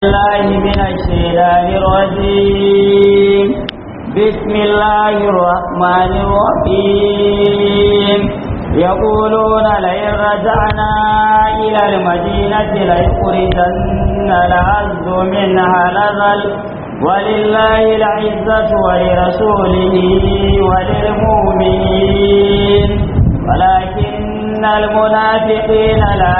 الله من الشيطان الرجيم بسم الله الرحمن الرحيم يقولون لئن رجعنا إلى المدينة ليخرجن العز منها الأذل ولله العزة ولرسوله وللمؤمنين ولكن المنافقين لا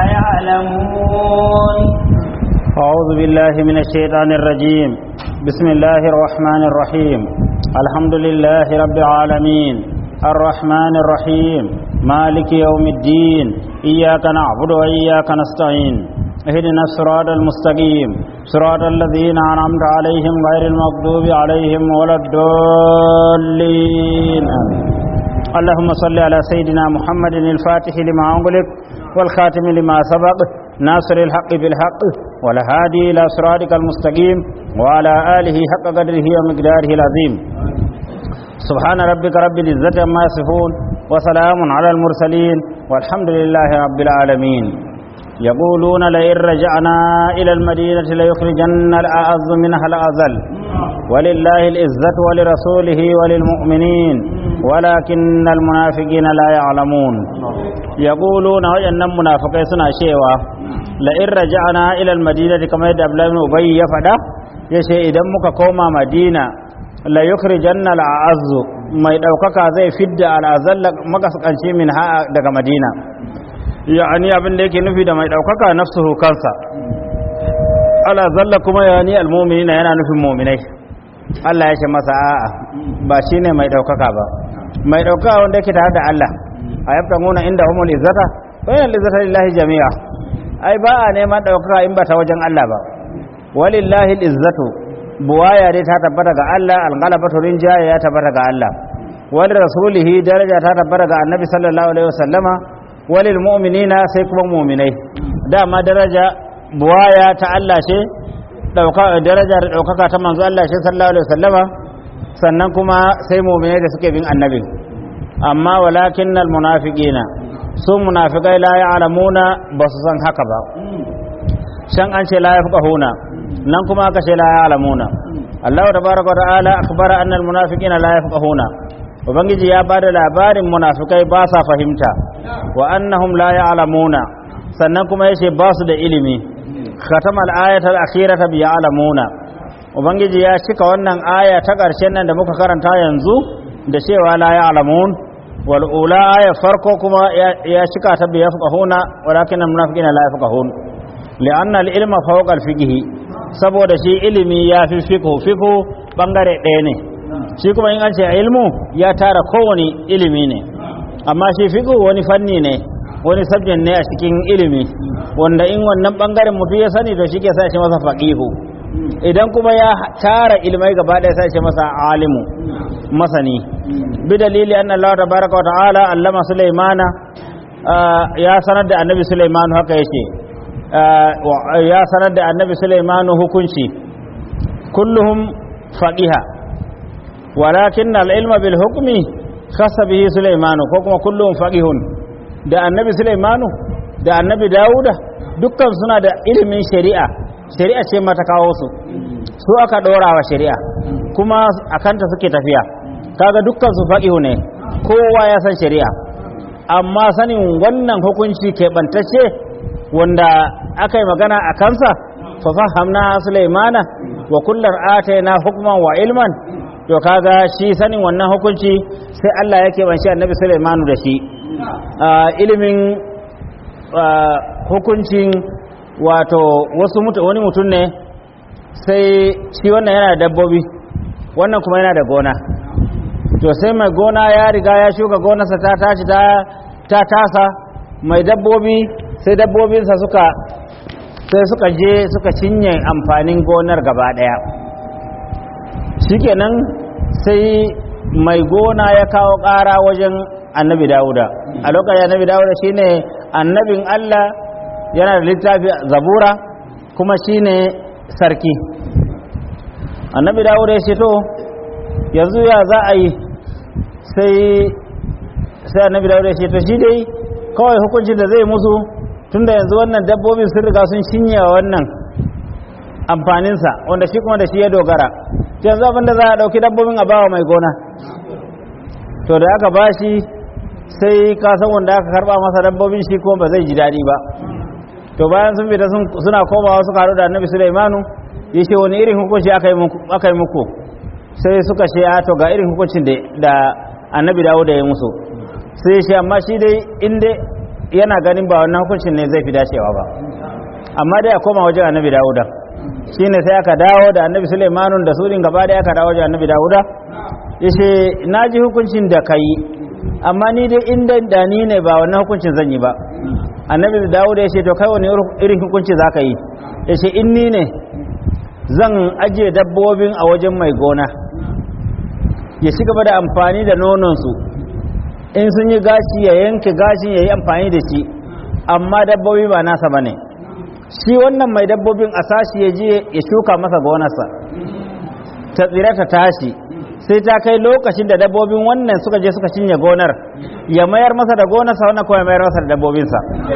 يعلمون أعوذ بالله من الشيطان الرجيم بسم الله الرحمن الرحيم الحمد لله رب العالمين الرحمن الرحيم مالك يوم الدين إياك نعبد وإياك نستعين اهدنا الصراط المستقيم صراط الذين أنعمت عليهم غير المغضوب عليهم ولا الضالين آمين اللهم صل على سيدنا محمد الفاتح لما أغلق والخاتم لما سبق ناصر الحق بالحق والهادي إلى صراطك المستقيم وعلى آله حق قدره ومقداره العظيم سبحان ربك رب العزة عما يصفون وسلام على المرسلين والحمد لله رب العالمين يقولون لئن رجعنا إلى المدينة ليخرجن الأعز منها الأذل ولله العزة ولرسوله وللمؤمنين ولكن المنافقين لا يعلمون يقولون وإن المنافقين سنة شيئا لئن رجعنا إلى المدينة كما يدى أبلا بن أبي يفدا يشي إذا مكا كوما مدينة la yukhrijanna al'azzu mai daukaka zai fidda al'azalla makaskanci min ha daga madina yani abin da yake nufi da mai daukaka nafsuhu kansa al'azalla kuma yani almu'minina yana nufin mu'minai Allah ya ce masa a'a ba shine mai daukaka ba mai daukaka wanda yake tare da Allah a yabtanguna inda humul izzata wa inna izzata lillahi jami'a ai ba a neman daukaka in ba ta wajen Allah ba walillahi izzatu buwaya dai ta tabbata ga Allah alghalabatu rinjaya ya tabbata ga Allah wal rasulihi daraja ta tabbata ga annabi sallallahu alaihi wasallama walil mu'minina sai kuma mu'minai dama daraja buwaya ta Allah ce dauka daraja da daukaka ta manzo Allah ce sallallahu alaihi wasallama sannan kuma sai mu'minai da suke bin annabi amma walakinnal munafiqina su munafikai la ya'lamuna ba su san haka ba shan an ce la yafqahuna nan kuma aka ce la ya'lamuna Allah tabaraka wa ta'ala akhbara anna almunafiqina la yafqahuna ubangiji ya bada labarin munafikai ba sa fahimta wa annahum la ya'lamuna sannan kuma yace ba su da ilimi khatama al-ayata al-akhirata bi ya'lamuna ubangiji ya cika wannan aya ta ƙarshen nan da muka karanta yanzu da cewa la ya'lamun wal ula aya farko kuma ya cika ta bi yafqahuna walakin almunafiqina la yafqahun li'anna al-ilma fawqa al-fiqhi saboda shi ilimi ya fi fiqhu fiqhu bangare ɗaya ne shi kuma in an ce ilmu ya tara kowane ilimi ne amma shi fiqhu wani fanni ne wani subject ne a cikin ilimi wanda in wannan bangaren mutum ya sani to shi ke sa shi masa faqihu idan kuma ya tara ilmai gaba ɗaya sai shi masa alimu masani bi dalili anna Allah tabaraka wa ta'ala allama Sulaimana ya sanar da annabi Sulaiman haka yake ya sanar da annabi Sulaimanu hukunci kulluhum faqiha walakin al-ilma bil hukmi khassa bihi Sulaimanu ko kuma kulluhum faqihun da annabi Sulaimanu da annabi Dawuda dukkan suna da ilimin shari'a shari'a ce mata kawo su su aka dora wa shari'a kuma akanta suke tafiya kaga dukkan su faqihu ne kowa ya san shari'a amma sanin wannan hukunci keɓantacce wanda aka yi magana a kansa fafahamna sulaimana wa kullar atayna hukman wa ilman to kaga shi sanin wannan hukunci sai Allah yake banshi annabi sulaimanu da shi ilimin hukuncin wato wasu wani mutum ne sai shi wannan yana da dabbobi wannan kuma yana da gona to sai mai gona ya riga ya shuka gonarsa ta tashi ta tasa mai dabbobi sai dabbobinsa suka sai suka je suka cinye amfanin gonar gaba daya shikenan sai mai gona ya kawo ƙara wajen annabi dawuda a lokacin annabi dawuda shine annabin allah yana da littafi zabura kuma shine sarki annabi dawuda ya ce to yanzu ya za a yi sai sai annabi dawuda ya ce to shi dai kawai hukuncin da zai musu tunda yanzu wannan dabbobin sun riga sun shinye wannan amfaninsa wanda shi kuma da shi ya dogara yanzu abin da za a ɗauki dabbobin a bawa mai gona to da aka bashi sai kasan wanda aka karba masa dabbobin shi kuma ba zai ji daɗi ba to bayan sun fita suna komawa suka haɗu da annabi sulaimanu ya ce wani irin hukunci aka yi muku sai suka ce a to ga irin hukuncin da annabi dawo da ya musu sai ya ce amma shi dai inda yana ganin ba wannan hukuncin ne zai fi dacewa ba amma dai a koma wajen annabi dawuda shi ne sai aka dawo da annabi sulaimanun da surin gaba da aka dawo wajen annabi dawuda ya ce na ji hukuncin da ka yi amma ni dai inda da ni ne ba wannan hukuncin zan yi ba annabi dawuda ya ce to kai wani irin hukunci za ka yi ya ce in ni ne zan ajiye dabbobin a wajen mai gona ya ci gaba da amfani da nononsu in sun yi gashi ya yanke gashin ya yi amfani da shi amma dabbobi ba nasa ba ne shi wannan mai dabbobin a sashi ya je ya shuka masa gonarsa ta tsira ta tashi sai ta kai lokacin da dabbobin wannan suka je suka cinye gonar ya mayar masa da gonarsa wannan kuma ya mayar masa da dabbobinsa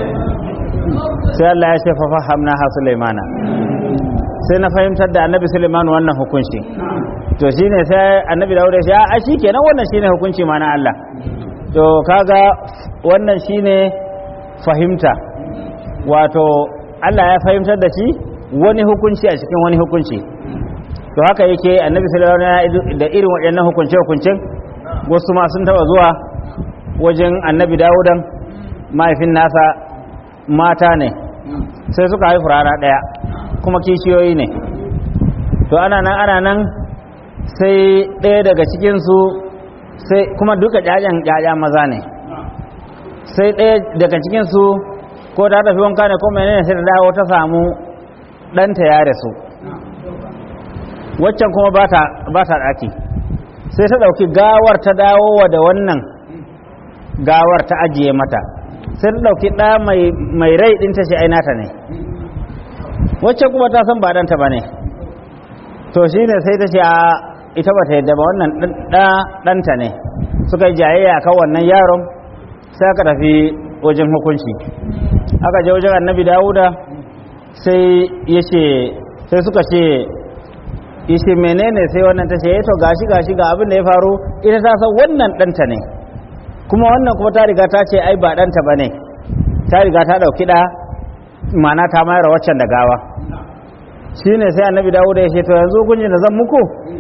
sai Allah ya ce fa fahamna ha Sulaimana sai na fahimtar da annabi Sulaiman wannan hukunci to shine sai annabi Dawud ya ce a shikenan wannan shine hukunci ma na Allah to kaga wannan shine fahimta wato Allah ya fahimtar da shi wani hukunci a cikin wani hukunci to haka yake annabi sallallahu alaihi da irin waɗannan hukunce hukuncen wasu ma sun taba zuwa wajen annabi Dawudan mahaifin nasa mata ne sai suka haifu rana ɗaya kuma kishiyoyi ne to ana nan ana nan sai ɗaya daga cikinsu sai kuma duka ƴaƴan ƴaƴa maza ne sai ɗaya daga cikinsu ko ta tafi wanka ne ko menene sai ta dawo ta samu ɗanta ya rasu waccan kuma ba ta ɗaki sai ta ɗauki gawar ta dawowa da wannan gawar ta ajiye mata sai ta ɗauki ɗa mai rai ɗin ta ce ainata ne waccan kuma ta san ba ɗanta ba ne to shi ne sai ta ce a ita ba ta yadda ba wannan ɗanta ne suka yi jayayya kan wannan yaron sai aka tafi wajen hukunci aka je wajen annabi dawuda sai ya ce sai suka ce ya ce menene sai wannan ta ce ya to gashi gashi ga abin da ya faru ita ta san wannan ɗanta ne kuma wannan kuma ta riga ta ce ai ba ɗanta ba ne ta riga ta ɗauki ɗa mana ta mayar waccan da gawa shi ne sai annabi dawuda ya ce to yanzu hukuncin da zan muku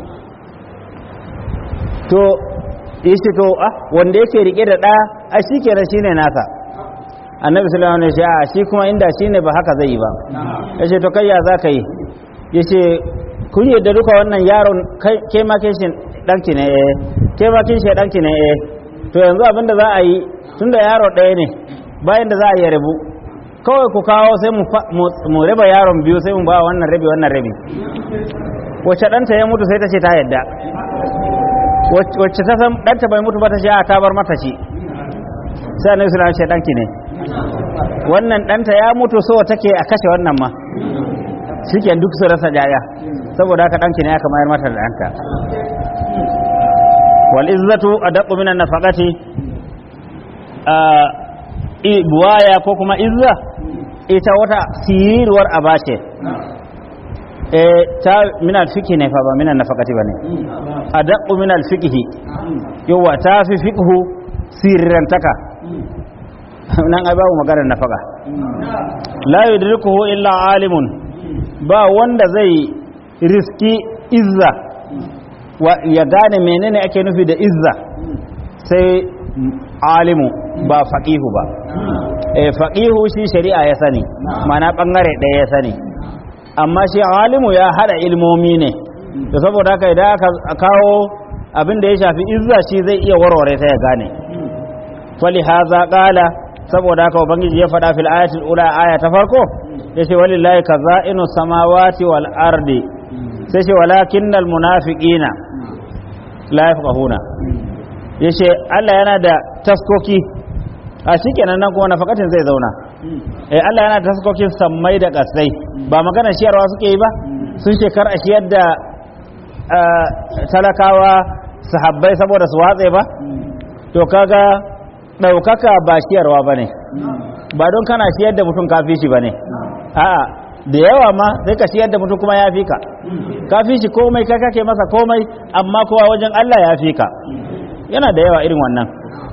to ya ce to ah wanda yake rike da ɗa a shi kenan shi ne nasa annabi sallallahu alaihi wasallam ya ce shi kuma inda shi ne ba haka zai yi ba ya ce to kai ya za ka yi ya ce kun yadda duka wannan yaron ke ma ke shi ɗanki ne eh ke ma kin shi ɗanki ne eh to yanzu abinda za a yi tunda yaro ɗaya ne bayan da za a yi rabu kawai ku kawo sai mu raba yaron biyu sai mu ba wannan rabi wannan rabi wacce ɗanta ya mutu sai ta ce ta yadda wacce ta san ɗanta bai mutu ba ta ce a ta bar mata shi sai annabi sallallahu alaihi wasallam ce ɗanki ne wannan ɗanta ya mutu so take a kashe wannan ma shike duk su rasa jaya saboda haka ɗanki ne aka mayar mata da ɗanta wal izzatu adaqu minan nafaqati buwaya ko kuma izza ita wata sirirwar aba ce ta minal fiki ne fa ba minan nafaqati bane adaqu minal fiqhi yawa ta fi fiqhu sirrantaka nan ai babu maganar nafaka la yudrikuhu illa alimun ba wanda zai riski izza ya gane menene ake nufi da izza sai alimu ba faqihu ba eh faqihu shi shari'a ya sani mana bangare ɗaya ya sani amma shi alimu ya hada ilmomi ne to saboda haka idan aka kawo abin da ya shafi izza shi zai iya warware ta ya gane fali haza qala saboda haka ubangiji ya faɗa fil ayatil ula aya ta farko yace walillahi kaza'inu samawati wal ardi sai ce walakinnal munafiqina la yafqahuna yace Allah yana da taskoki a shikenan nan kuma nafakatin zai zauna eh Allah yana da taskokin sammai da kasai ba magana shiyarwa suke yi ba sun ce kar a shiyar da talakawa sahabbai saboda su watse ba to kaga ɗaukaka ba shiyarwa ba ne ba don kana shiyar da mutum kafi shi ba ne a'a da yawa ma sai ka ciyar da mutum kuma ya fi ka ka fi shi komai ka kake masa komai amma kowa wajen Allah ya fi ka yana da yawa irin wannan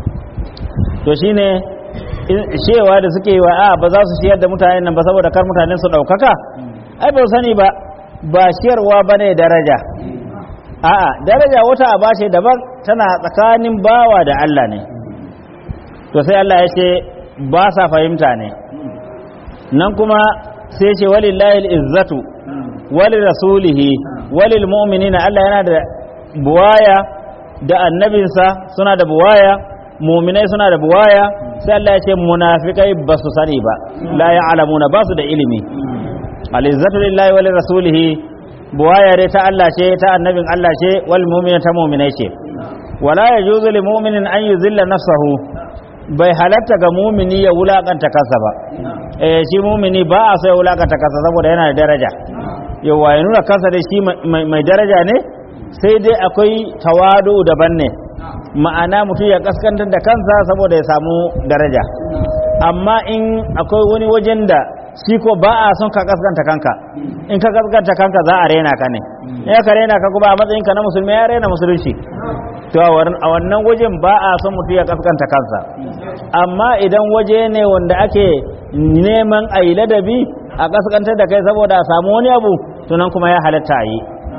to shine cewa da suke wa a ba za su ciyar da mutanen nan ba saboda kar mutanen su ɗaukaka ai ba sani ba ba ciyarwa ba ne daraja a'a daraja wata aba ce daban tana tsakanin bawa da Allah ne to sai Allah ya ce ba sa fahimta ne nan kuma sai ce walillahi izzatu wali rasulihi walil mu'minina Allah yana da buwaya da annabinsa suna da buwaya mu'minai suna da buwaya sai Allah ya ce munafikai ba su sani ba la ya'lamuna ba su da ilimi al-izzatu lillahi wali rasulihi buwaya dai ta Allah ce ta annabin Allah ce wal mu'mina ta mu'minai ce wala yajuzu lil mu'minin an yuzilla nafsahu bai halatta ga mumini ya wulakanta kansa ba eh shi mumini ba a so ya wulakanta kansa saboda yana da daraja yawa ya nuna kansa da shi mai daraja ne sai dai akwai tawadu daban ne ma'ana mutum ya kaskantar da kansa saboda ya samu daraja amma in akwai wani wajen da shi ko ba a son ka kaskanta kanka in ka kaskanta kanka za a rena ka ne in ka rena ka kuma a matsayin ka na musulmi ya rena musulunci to a wannan wajen ba a son mutum ya kaskanta kansa amma idan waje ne wanda ake neman a yi ladabi a kaskantar da kai saboda a samu wani abu tunan kuma ya halatta a yi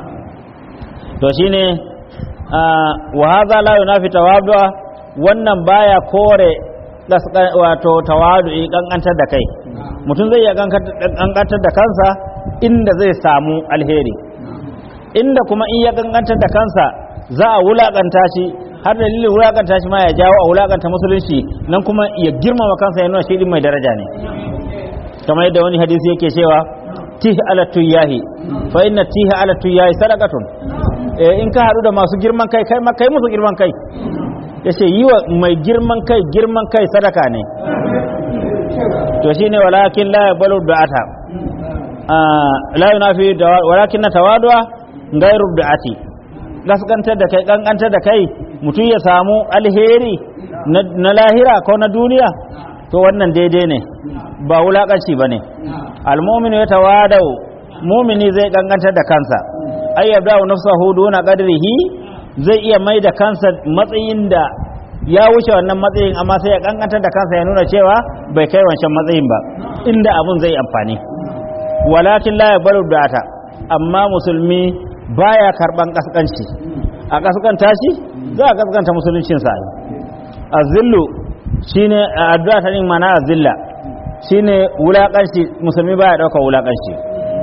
to shine wa hadha la yunafi tawaddu'a wannan baya kore wato tawadu'i kankantar da kai mutum zai iya kankantar da kansa inda zai samu alheri inda kuma in ya kankantar da kansa za a wulakanta shi har dalilin wulakanta shi ma ya jawo a wulakanta musulunci nan kuma ya girmama kansa ya nuna shi din mai daraja ne kamar yadda wani hadisi yake cewa tih ala tuyahi fa inna tih ala tuyahi sadaqatun eh in ka haɗu da masu girman kai kai kai musu girman kai yace yi wa mai girman kai girman kai sadaka ne to shine walakin la yaqbalu du'ata la yunafi walakin tawadwa ghairu du'ati gaskantar da kai kankantar da kai mutum ya samu alheri na lahira ko na duniya to wannan daidai ne ba wulakanci bane almu'minu ya tawadau mu'mini zai kankantar da kansa ay yabda nafsahu duna qadrihi zai iya mai da kansa matsayin da ya wuce wannan matsayin amma sai ya kankantar da kansa ya nuna cewa bai kai wancan matsayin ba inda abun zai amfani walakin la yaqbalu data amma musulmi baya karban kaskanci a kaskanta shi za a kaskanta musuluncin sa azillu shine addu'a ta nin mana azilla shine wulakanci musulmi baya dauka wulakanci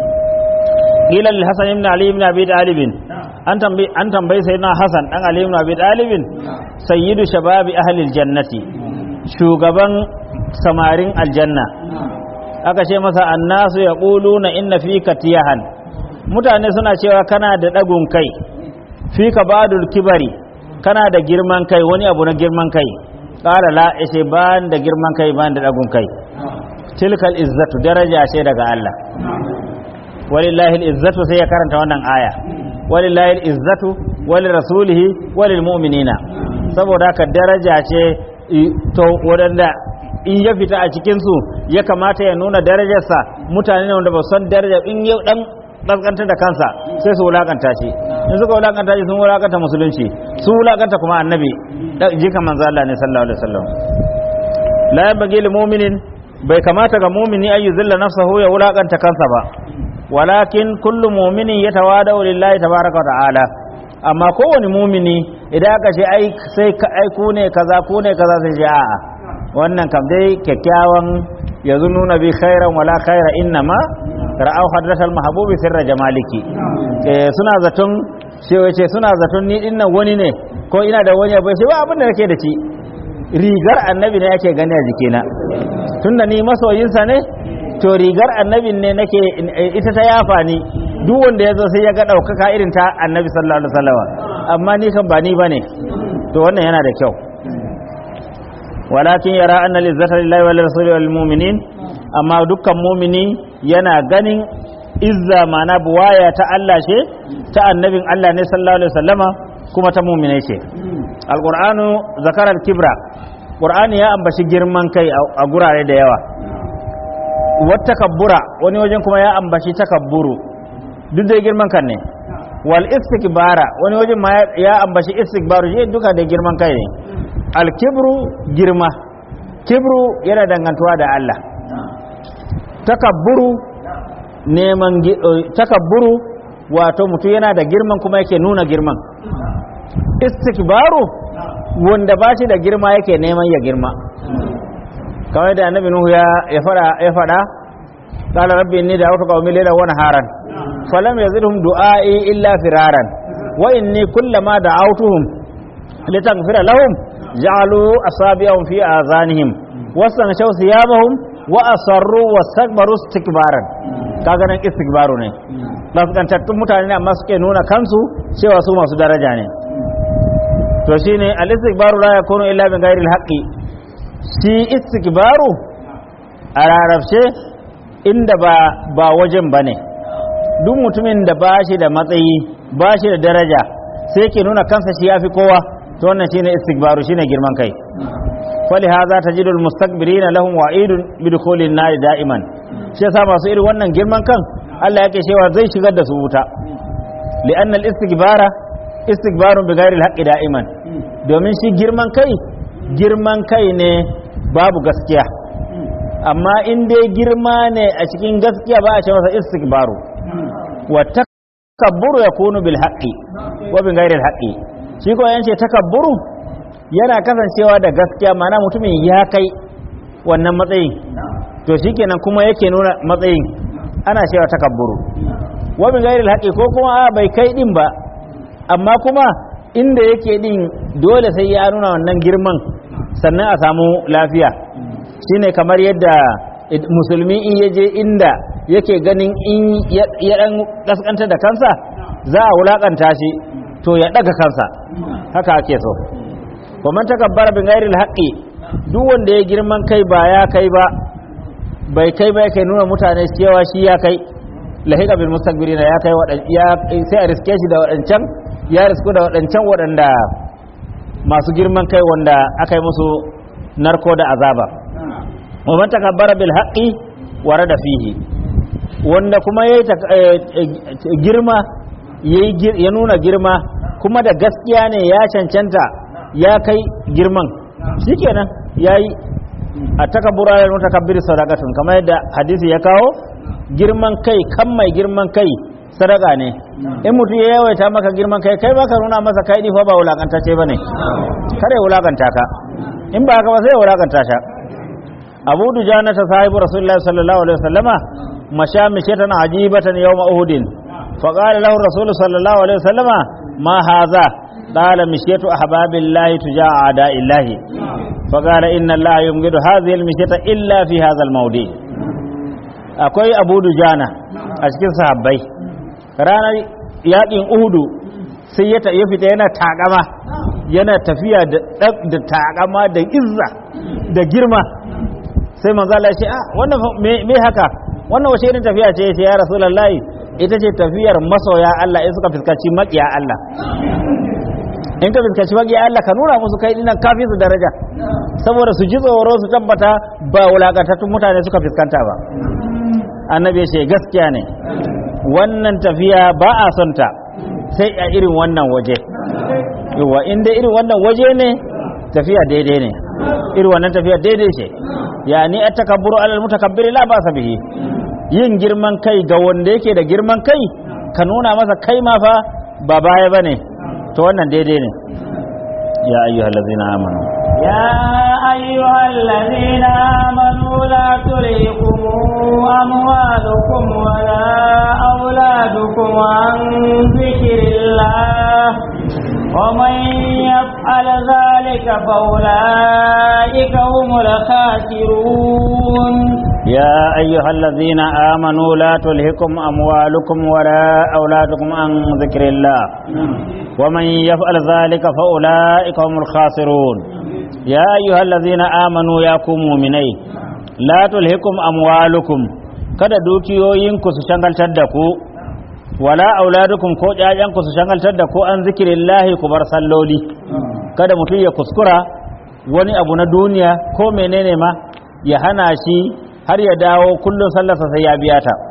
qila lil hasan ibn ali ibn abi talib an tambayi an tambayi sayyidina hasan dan ali ibn abi talib sayyidu shababi ahli aljannati shugaban samarin aljanna aka ce masa annasu yaquluna inna fika tiyahan mutane suna cewa kana da ɗagun kai fi ka badul kibari kana da girman kai wani abu na girman kai ƙara la ishe ba da girman kai ba da ɗagun kai tilkal izzatu daraja ce daga Allah walillahi izzatu sai ya karanta wannan aya walillahi izzatu wali rasulihi walil mu'minina saboda haka daraja ce to wadanda in ya fita a cikin su ya kamata ya nuna darajarsa mutane ne wanda ba san daraja in yau dan kaskantar da kansa sai su wulakanta shi in suka wulakanta shi sun wulakanta musulunci sun wulakanta kuma annabi jikan manzo Allah ne sallallahu alaihi wasallam la yabghi lil mu'minin bai kamata ga mu'mini ay yuzilla nafsahu ya wulakanta kansa ba walakin kullu mu'minin yatawada lillahi tabaaraka wa ta'ala amma kowane mu'mini idan aka ce ai sai ai ku ne kaza ku ne kaza sai ce a'a wannan kam dai kyakkyawan yazununa bi khairan wala khaira innama ra'au hadratal mahbubi sirra jamaliki eh suna zaton shi wace suna zaton ni dinnan wani ne ko ina da wani bai sai ba abin da nake da shi rigar annabi ne yake gani a jikina tunda ni masoyinsa ne to rigar annabin ne nake ita ta yafa ni duk wanda ya zo sai ya ga ɗaukaka irin ta annabi sallallahu alaihi wasallam amma ni kan ba ni bane to wannan yana da kyau walakin yara anna lizzata lillahi wal rasuli wal mu'minin amma dukkan mu'mini yana ganin izza mana buwaya ta Allah ce ta annabin Allah ne sallallahu alaihi wasallama kuma ta mu'minai ce alqur'anu zakara al-kibra qur'ani ya ambaci girman kai a gurare da yawa wat takabbura wani wajen kuma ya ambaci takabburu duk da girman kan ne wal istikbara wani wajen ma ya ambaci istikbaru shi duka da girman kai ne al kibru girma kibru yana dangantuwa da Allah takabburu neman gi- eh, takabburu wato mutum yana da girman kuma yake nuna girman istikbaru wanda ba shi da girma yake neman ya girma kamar da annabi nuhu ya ya fada ya fada qala rabbi inni da'awtu qaumi laylan wa naharan falam yazidhum du'ai illa firaran wa inni kullama da'awtuhum litaghfira lahum ja'alu asabi'ahum fi azanihim wastanshaw thiyabahum wa asarru wastakbaru istikbaran kaga nan istikbaru ne kaskantattun mutane ne amma suke nuna kansu cewa su masu daraja ne to shine al-istikbaru la yakunu illa bi ghairi al-haqqi shi istikbaru a larabce inda ba ba wajen bane duk mutumin da ba shi da matsayi ba shi da daraja sai ke nuna kansa shi yafi kowa to wannan shine istikbaru shine girman kai fali hadha tajidul mustakbirina lahum wa'idun bidkhulin nar da'iman shi yasa masu irin wannan girman kan Allah yake cewa zai shigar da su wuta li'anna al-istikbara istikbarun bi ghairi al-haqqi da'iman domin shi girman kai girman kai ne babu gaskiya amma in dai girma ne a cikin gaskiya ba a ce masa istikbaru wa takabburu yakunu bil haqqi wa bi ghairi al-haqqi shi ko yance takabburu yana kasancewa da gaskiya mana mutumin ya kai wannan matsayin to shikenan kuma yake nuna matsayin ana cewa takabburu wa bi ghairi al-haqqi ko kuma a bai kai din ba amma kuma inda yake din dole sai ya nuna wannan girman sannan a samu lafiya shine kamar yadda musulmi in ya je inda yake ganin in ya dan kaskanta da kansa za a wulakanta shi to ya daga kansa haka ake so kuma takabbara bin ghairil haqqi duk wanda ya girman kai ba ya kai ba bai kai ba yake nuna mutane cewa shi ya kai lahiqa bil mustakbirina ya kai wadan ya sai a riske shi da wadancan ya risku da wadancan wadanda masu girman kai wanda aka yi musu narko da azaba wa man takabbara bil haqqi warada fihi wanda kuma yayi girma yayi ya nuna girma kuma da gaskiya ne ya cancanta ya kai girman shikenan yayi a takabbura da mutakabbir sadaqatun kamar yadda hadisi ya kawo girman kai kan mai girman kai sadaka ne in mutum ya yawaita maka girman kai kai baka nuna masa kai fa ba wulakantacce bane kare wulakanta ka in ba haka ba sai wulakanta ta abu dujana ta sahibu rasulullahi sallallahu alaihi wasallama masha mishatan ajibatan yawma uhudin فقال له الرسول صلى الله عليه وسلم ما هذا قال مشيت أحباب الله تجاه أعداء الله فقال إن الله يمجد هذه المشية إلا في هذا الموضع akwai abu dujana a cikin sahabbai ranar yakin uhudu sai ya fita yana takama yana tafiya da takama da izza da girma sai manzo Allah ya ce ah wannan me haka wannan wace irin tafiya ce ya rasulullahi ita ce tafiyar masoya Allah in suka fuskanci maƙiya Allah in ka fuskanci maƙiya Allah ka nuna musu kai dinan kafi su daraja saboda su ji tsoro su tabbata ba wulakantattun mutane suka fuskanta ba annabi ce gaskiya ne wannan tafiya ba a son ta sai a irin wannan waje yawa in dai irin wannan waje ne tafiya daidai ne irin wannan tafiya daidai ce yani at-takabburu alal mutakabbiri la ba sa bihi yin girman kai ga wanda yake da girman kai ka nuna masa kai ma fa ba baya ba ne to wannan daidai ne ya ayyuhal ladzina amanu يا أيها الذين آمنوا لا تلهكم أموالكم ولا أولادكم عن ذكر الله ومن يفعل ذلك فأولئك هم الخاسرون يا أيها الذين آمنوا لا تلهكم أموالكم ولا أولادكم عن ذكر الله ومن يفعل ذلك فأولئك هم الخاسرون يا أيها الذين آمنوا يا مؤمنين لا تلهكم أموالكم kada dukiyoyinku su shangaltar da ku wala auladukum ko ƴaƴanku su shangaltar da ku an zikirillahi ku bar salloli kada mutum ya kuskura wani abu na duniya ko menene ma ya hana shi har ya dawo kullum sallarsa sai ya biya ta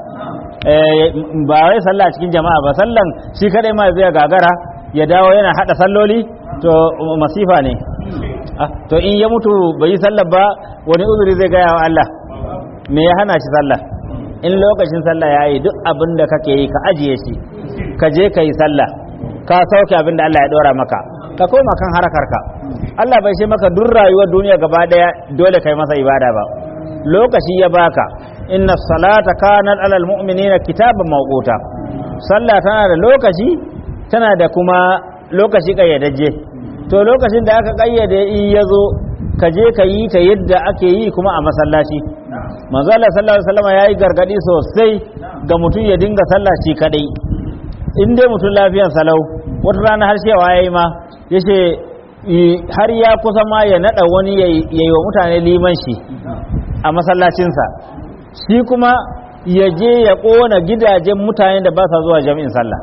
ba wai sallah cikin jama'a ba sallan shi kadai ma zai gagara ya dawo yana hada salloli to masifa ne to in ya mutu bai yi sallar ba wani uzuri zai gaya wa Allah me ya hana shi sallah in lokacin sallah ya yi duk abin da kake yi ka ajiye shi ka je ka yi sallah ka sauke abin da Allah ya dora maka ka koma kan harakarka Allah bai ce maka duk rayuwar duniya gaba daya dole kai masa ibada ba lokaci ya baka inna salata kanat alal mu'minina kitaban mawquta sallah tana da lokaci tana da kuma lokaci kayyadajje to lokacin da aka kayyade in yazo ka je ka yi ta yadda ake yi kuma a masallaci manzo Allah sallallahu alaihi wasallam yayi gargadi sosai ga mutum ya dinga sallah shi kadai in dai mutum lafiyan salau wata rana har cewa yayi ma yace har ya kusa ma ya nada wani yayi wa mutane liman shi a masallacinsa shi kuma ya je ya kona gidajen mutane da ba sa zuwa jami'in sallah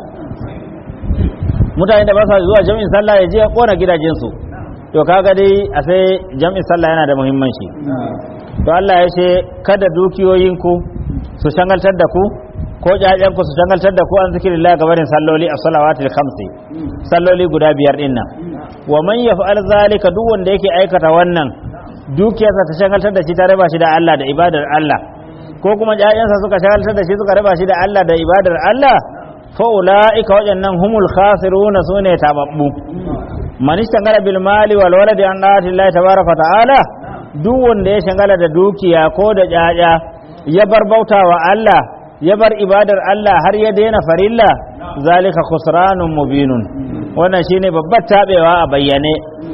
mutane da ba sa zuwa jami'in sallah ya je ya kona gidajensu to kaga dai a sai jami'in sallah yana da muhimmanci to Allah ya ce kada dukiyoyinku su shangaltar da ku ko ƴaƴanku su shangaltar da ku an zikirillah gabarin salloli a salawatul khamsi salloli guda biyar din nan wa man yaf'al zalika duk wanda yake aikata wannan dukiyarsa ta shagaltar da shi ta raba shi da Allah da ibadar Allah ko kuma ƴaƴansa suka shagaltar da shi suka raba shi da Allah da ibadar Allah fa ulaika wajannan humul khasiruna sune tababbu man istangala bil mali wal waladi an da'ati Allah tabaraka ta'ala duk wanda ya shagala da dukiya ko da ƴaƴa ya bar bautawa Allah ya bar ibadar Allah har ya daina farilla zalika khusranun mubinun wannan shine babbar tabewa a bayyane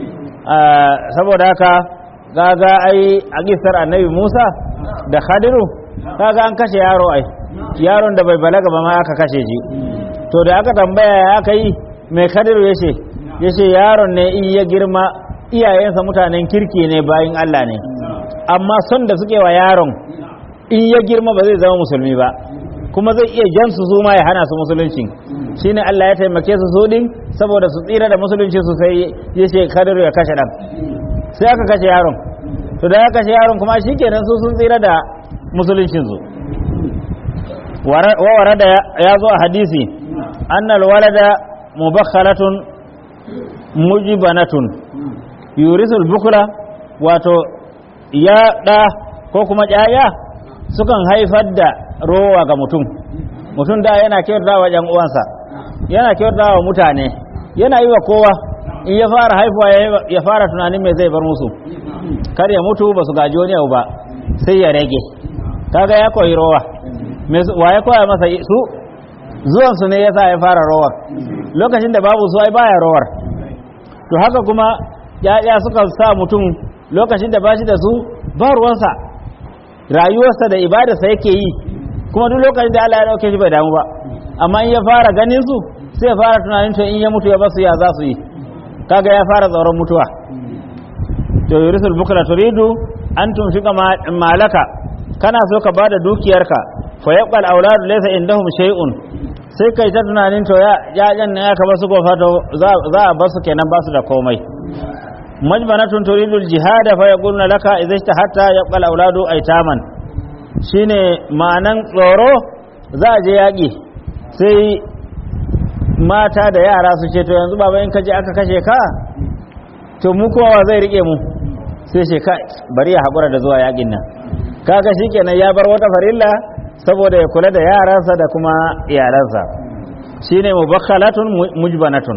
saboda haka gaga ai a gisar annabi Musa da Khadiru kaga an kashe yaro ai yaron da bai balaga ba ma aka kashe shi to da aka tambaya ya aka yi mai Khadiru yace yace yaron ne in ya girma iyayensa mutanen kirki ne bayin Allah ne amma son da suke wa yaron in ya girma ba zai zama musulmi ba kuma zai iya jan su ma ya hana su musulunci shine Allah ya taimake su su din saboda su tsira da musulunci su sai yace Khadiru ya kashe dan sai aka kashe yaron to da aka kashe yaron kuma shikenan su sun tsira da musuluncin su wa warada ya zo a hadisi annal walada mubakhalatun mujibanatun yurisul bukula wato ya da ko kuma ƴaƴa sukan haifar da rowa ga mutum mutum da yana kyauta wa ƴan uwansa yana kyauta wa mutane yana yi wa kowa in ya fara haifuwa ya fara tunanin me zai bar musu kar ya mutu ba su gaji wani abu ba sai ya rage kaga ya koyi rowa wa ya koya masa su zuwan su ne yasa ya fara rowar lokacin da babu su ai baya rowar to haka kuma ya'ya suka sa mutum lokacin da bashi da su ba ruwansa rayuwarsa da ibadarsa yake yi kuma duk lokacin da Allah ya dauke shi bai damu ba amma in ya fara ganin su sai ya fara tunanin to in ya mutu ya basu ya za su yi kaga ya fara tsoron mutuwa to yurisul bukra turidu an tunfika malaka kana so ka bada dukiyarka fa yaqbal auladu laysa indahum shay'un sai kai ta tunanin to ya yayan ne aka basu gofa to za a basu kenan basu da komai majbanatun turidu aljihad fa yaquluna laka idza hatta yaqbal auladu aitaman shine ma'anan tsoro za a je yaki sai mata da yara su ce to yanzu baba in ka je aka kashe ka to mu kowa zai rike mu sai ce kai bari ya haƙura da zuwa yakin nan kaga shikenan ya bar wata farilla saboda ya kula da yaransa da kuma iyalansa shine mubakhalatun mujbanatun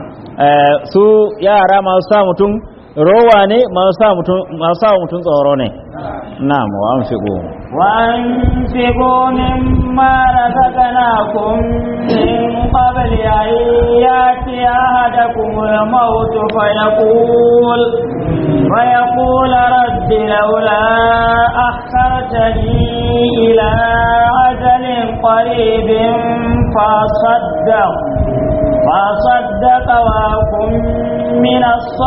su yara masu sa mutum rowa ne masu sa mutum masu sa mutum tsoro ne na'am wa anfiqu wa anfiqu mimma razaqnakum min qabli an yati ahadakum al-maut fa yaqul fa yaqul rabbi laula akhartani ila ajalin qaribin fa saddaq فصدق وكن من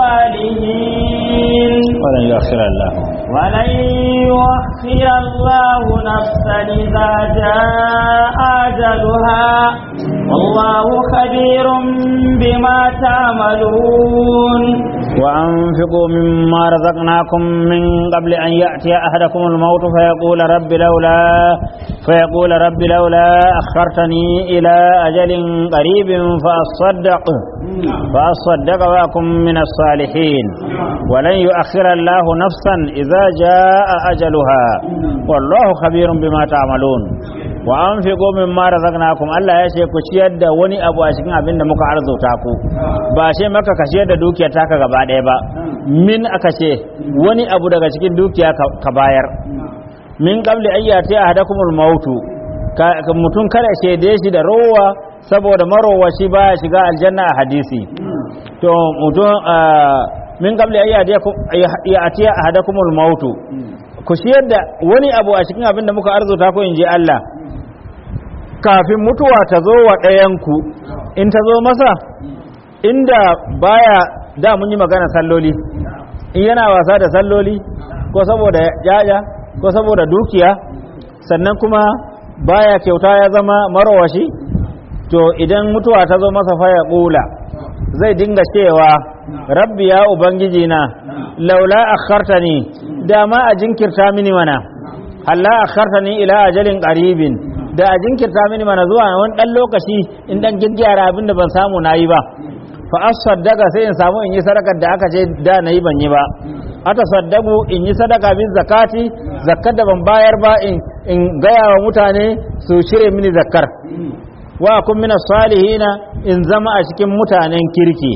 الصالحين ولن يؤخر الله ولن يؤخر الله نفسا إذا جاء أجلها والله خبير بما تعملون وأنفقوا مما رزقناكم من قبل أن يأتي أحدكم الموت فيقول رب لولا فيقول رب لولا أخرتني إلى أجل قريب فأصدق فأصدق وأكن من الصالحين ولن يؤخر الله نفسا إذا جاء أجلها والله خبير بما تعملون wa an fi gomin mara razaqnakum Allah ya ce ku ciyar da wani abu a cikin abin da muka arzuta ku ba ce maka ka ciyar da dukiyar taka gaba ɗaya ba min aka ce wani abu daga cikin dukiya ka bayar min qabli ayyati ahadakumul mautu mutum kada shaide shi da rowa saboda marowaci baya shiga aljanna a hadisi to mutum min qabli ayyati ahadakumul mautu ku ciyar da wani abu a cikin abin da muka arzuta ku in je Allah kafin mutuwa ta zo wa ɗayanku in ta zo masa inda baya da mun yi magana salloli in yana wasa da salloli ko saboda yaya ko saboda dukiya sannan kuma baya kyauta ya zama marawashi to idan mutuwa ta zo masa faya ƙula zai dinga cewa rabbi ya ubangiji na laula akhartani dama a jinkirta mini mana halla akhartani ila ajalin qaribin da a jinkirta mini mana zuwa wani dan lokaci in dan gyaggyara abin da ban samu nayi ba fa asaddaqa sai in samu in yi sadakar da aka ce da nayi ban yi ba ata saddaku in yi sadaka bin zakati zakkar da ban bayar ba in in gaya wa mutane su shirye mini zakkar wa kun mina salihina in zama a cikin mutanen kirki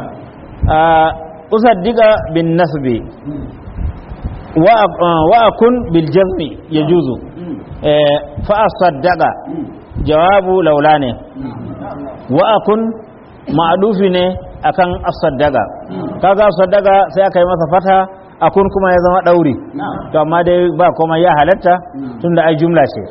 usaddiqa bin nasbi wa akun bil jazmi yajuzu fa asaddaqa jawabu laula ne wa akun ma'dufi ne akan asaddaqa kaga asaddaqa sai aka yi masa fata akun kuma ya zama dauri to amma dai ba kuma ya halatta tunda ai jumla ce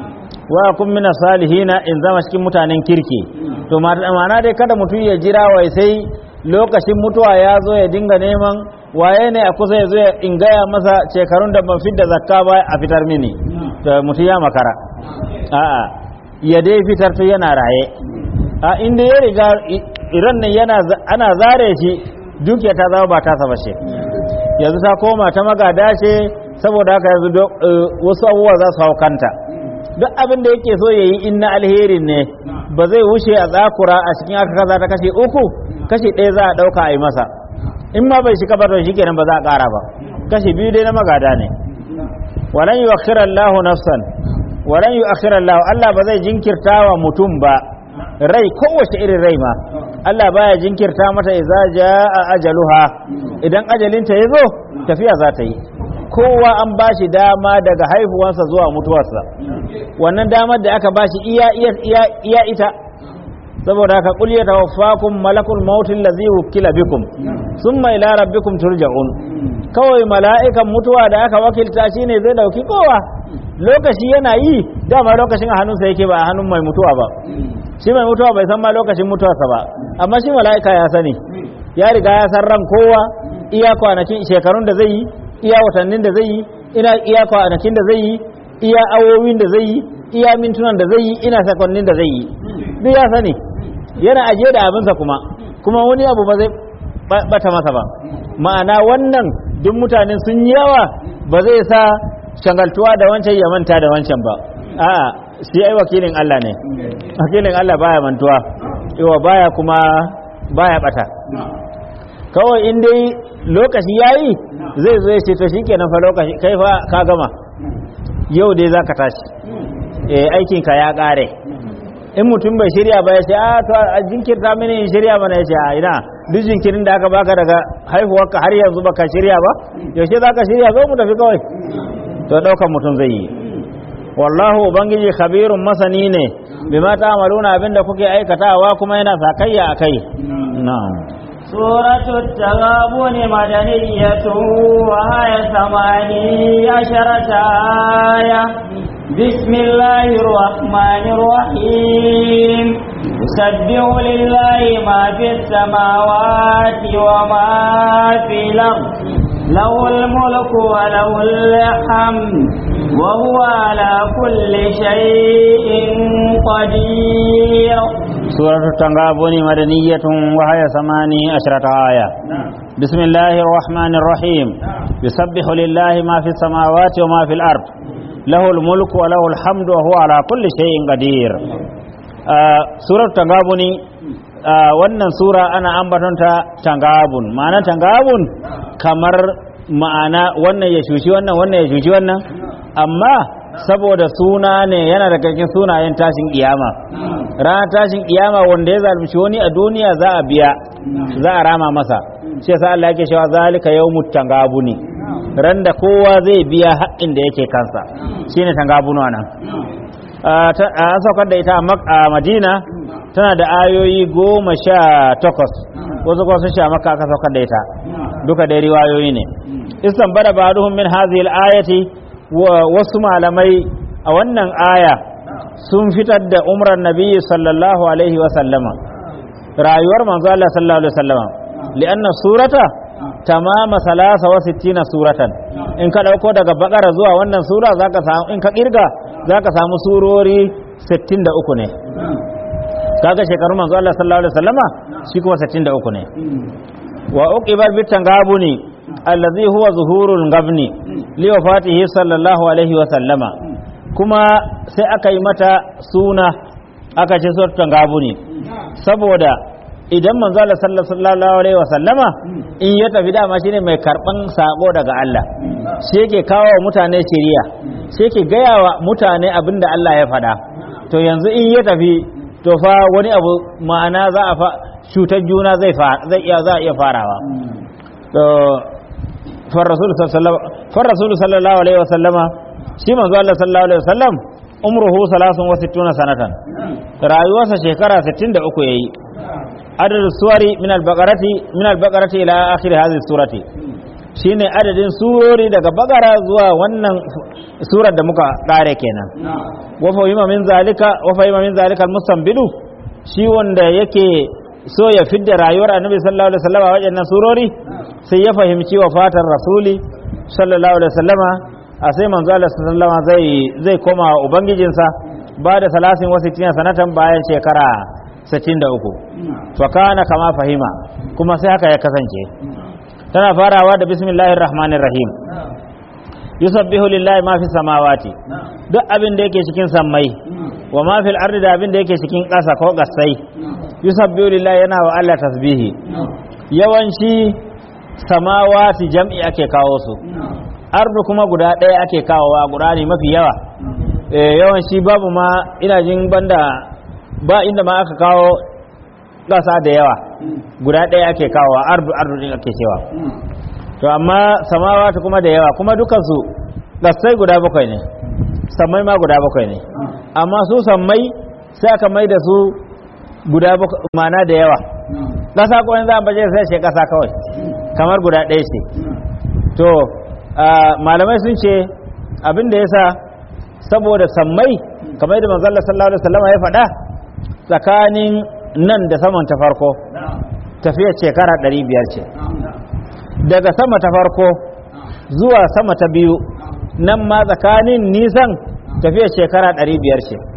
wa kun mina salihina in zama cikin mutanen kirki to ma'ana dai kada mutum ya jira wai sai lokacin mutuwa ya zo ya dinga neman waye ne a kusa ya zo in gaya masa shekarun da ban fidda zakka ba a fitar mini to mutum ya makara a'a ya dai fitar to yana raye a inda ya riga iran nan yana ana zare shi dukiya ta zama ba tasa bace yanzu ta koma ta magada ce saboda haka yanzu wasu abubuwa za su hau kanta duk abin da yake so ya yi in na alherin ne ba zai wuce a tsakura a cikin aka kaza ta kashe uku kashe ɗaya za a ɗauka a yi masa in ma bai shiga ba to shi kenan ba za a ƙara ba kashe biyu dai na magada ne walan yu akhira Allah nafsan walan yu akhira Allah Allah ba zai jinkirta wa mutum ba rai kowace irin rai ma Allah baya jinkirta mata idza jaa ajaluha idan ajalinta ya zo tafiya za ta yi kowa an ba shi dama daga haihuwansa zuwa mutuwarsa wannan damar da aka ba shi iya, iya, iya, ita saboda haka kul ya tawaffakum malakul maut allazi wukila bikum summa ila rabbikum turja'un kawai mala'ikan mutuwa da aka wakilta shine zai dauki kowa lokaci yana yi dama lokacin a hannunsa yake ba a hannun mai mutuwa ba shi mai mutuwa bai san ma lokacin mutuwarsa ba amma shi mala'ika ya sani ya riga ya san ran kowa iya kwanakin shekarun da zai yi iya watannin da zai yi ina iya kwanakin da zai yi iya awowin da zai yi iya mintunan da zai yi ina sakonnin da zai yi duk ya sani yana ajiye da abinsa kuma kuma wani abu ba zai bata masa ba ma'ana wannan duk mutane sun yi yawa ba zai sa shangaltuwa da wancan ya manta da wancan ba a'a shi ai wakilin Allah ne wakilin Allah baya mantuwa yawa baya kuma baya bata kawai in dai lokaci yayi zai zo ya ce to shikenan fa lokaci kai fa ka gama yau dai zaka tashi eh aikin ka ya kare in mutum bai shirya ba ya ce a to a jinkirta mini in shirya mana ya ce a ina duk jinkirin da aka baka daga haihuwarka har yanzu baka shirya ba yaushe zaka shirya zo mu tafi kawai to daukan mutum zai yi wallahu ubangiji khabirun masani ne bima ta'maluna abinda kuke aikatawa kuma yana sakayya akai na'am سورة التغابن مدنية وهي ثماني عشرة آية بسم الله الرحمن الرحيم يسبح لله ما في السماوات وما في الأرض له الملك وله الحمد وهو على كل شيء قدير سورة التغابن مدنية وهي ثماني عشرة آية بسم الله الرحمن الرحيم يسبح لله ما في السماوات وما في الأرض له الملك وله الحمد وهو على كل شيء قدير آه سورة التغابن آه wannan sura ana ambatonta tangabun ma'ana tangabun kamar ma'ana wannan ya shushi wannan wannan ya shushi wannan amma saboda suna ne yana daga cikin sunayen tashin kiyama ranar tashin kiyama wanda ya zalunci wani a duniya za a biya za a rama masa shi yasa Allah yake cewa zalika yawmut tangabuni ran da kowa zai biya haƙƙin da yake kansa shine tangabunu nan an saukar da ita a Madina tana da ayoyi goma sha takwas wasu kuma sun sha maka aka saukar da ita duka dai riwayoyi ne istan bada ba'duhum min hadhihi al-ayati wasu malamai a wannan aya sun fitar da umrar nabi sallallahu alaihi wa sallama rayuwar manzo Allah sallallahu alaihi wa sallama li'anna surata tamama salasa wa sittina suratan in ka dauko daga bakara zuwa wannan sura zaka samu in ka kirga zaka samu surori 63 ne kaga shekarun manzo Allah sallallahu alaihi wa sallama shi kuma 63 ne wa uqibar bitan gabuni allazi huwa zuhurul gabni li wafatihi sallallahu alaihi wa sallama kuma sai aka yi mata suna aka ce suratul gabuni saboda idan manzo Allah sallallahu alaihi wa sallama in ya tafi dama shine mai karban sako daga Allah shi yake kawo wa mutane shiriya shi yake gaya wa mutane abinda Allah ya faɗa to yanzu in ya tafi to fa wani abu ma'ana za a fa cutar juna zai zai iya za a iya farawa to far rasul sallallahu alaihi wasallama shi manzo Allah sallallahu alaihi wasallam umruhu 63 sanatan rayuwarsa shekara 63 yayi adadin suwari min al-baqarati min al-baqarati ila akhir hadhihi surati shine adadin surori daga bagara zuwa wannan surar da muka kare kenan wa fa min zalika wa fa min zalika al-mustanbidu shi wanda yake so ya fidda rayuwar annabi sallallahu alaihi wasallam a wajen surori sai ya fahimci wa fatar rasuli sallallahu alaihi wasallama a sai manzo Allah sallallahu alaihi zai zai koma wa ubangijinsa ba da salasin wasu tina sanatan bayan shekara 63 fa kana kama fahima kuma sai haka ya kasance tana farawa da bismillahir rahmanir rahim yusabbihu lillahi ma fi samawati duk abin da yake cikin sammai wa ma fil ardi da abin da yake cikin ƙasa ko gasai yusabbihu lillahi yana wa Allah tasbihi yawanci samawati jam'i ake kawo su ardu kuma guda ɗaya ake kawowa guda ne mafi yawa yawanci babu ma ina jin banda ba inda ma aka kawo ƙasa da yawa guda ɗaya ake kawowa ardu ardu din ake cewa to amma samawati kuma da yawa kuma dukansu gasai guda bakwai ne sammai ma guda bakwai ne amma su sammai sai aka mai da su guda mana da yawa ƙasa ko za a baje sai ce ƙasa kawai kamar guda ɗaya ce to malamai sun ce abin da ya sa saboda sammai kamar da manzalla sallallahu alaihi wasallam ya faɗa tsakanin nan da saman ta farko tafiyar shekara 500 ce daga sama ta farko zuwa sama ta biyu nan ma tsakanin nisan tafiyar shekara 500 ce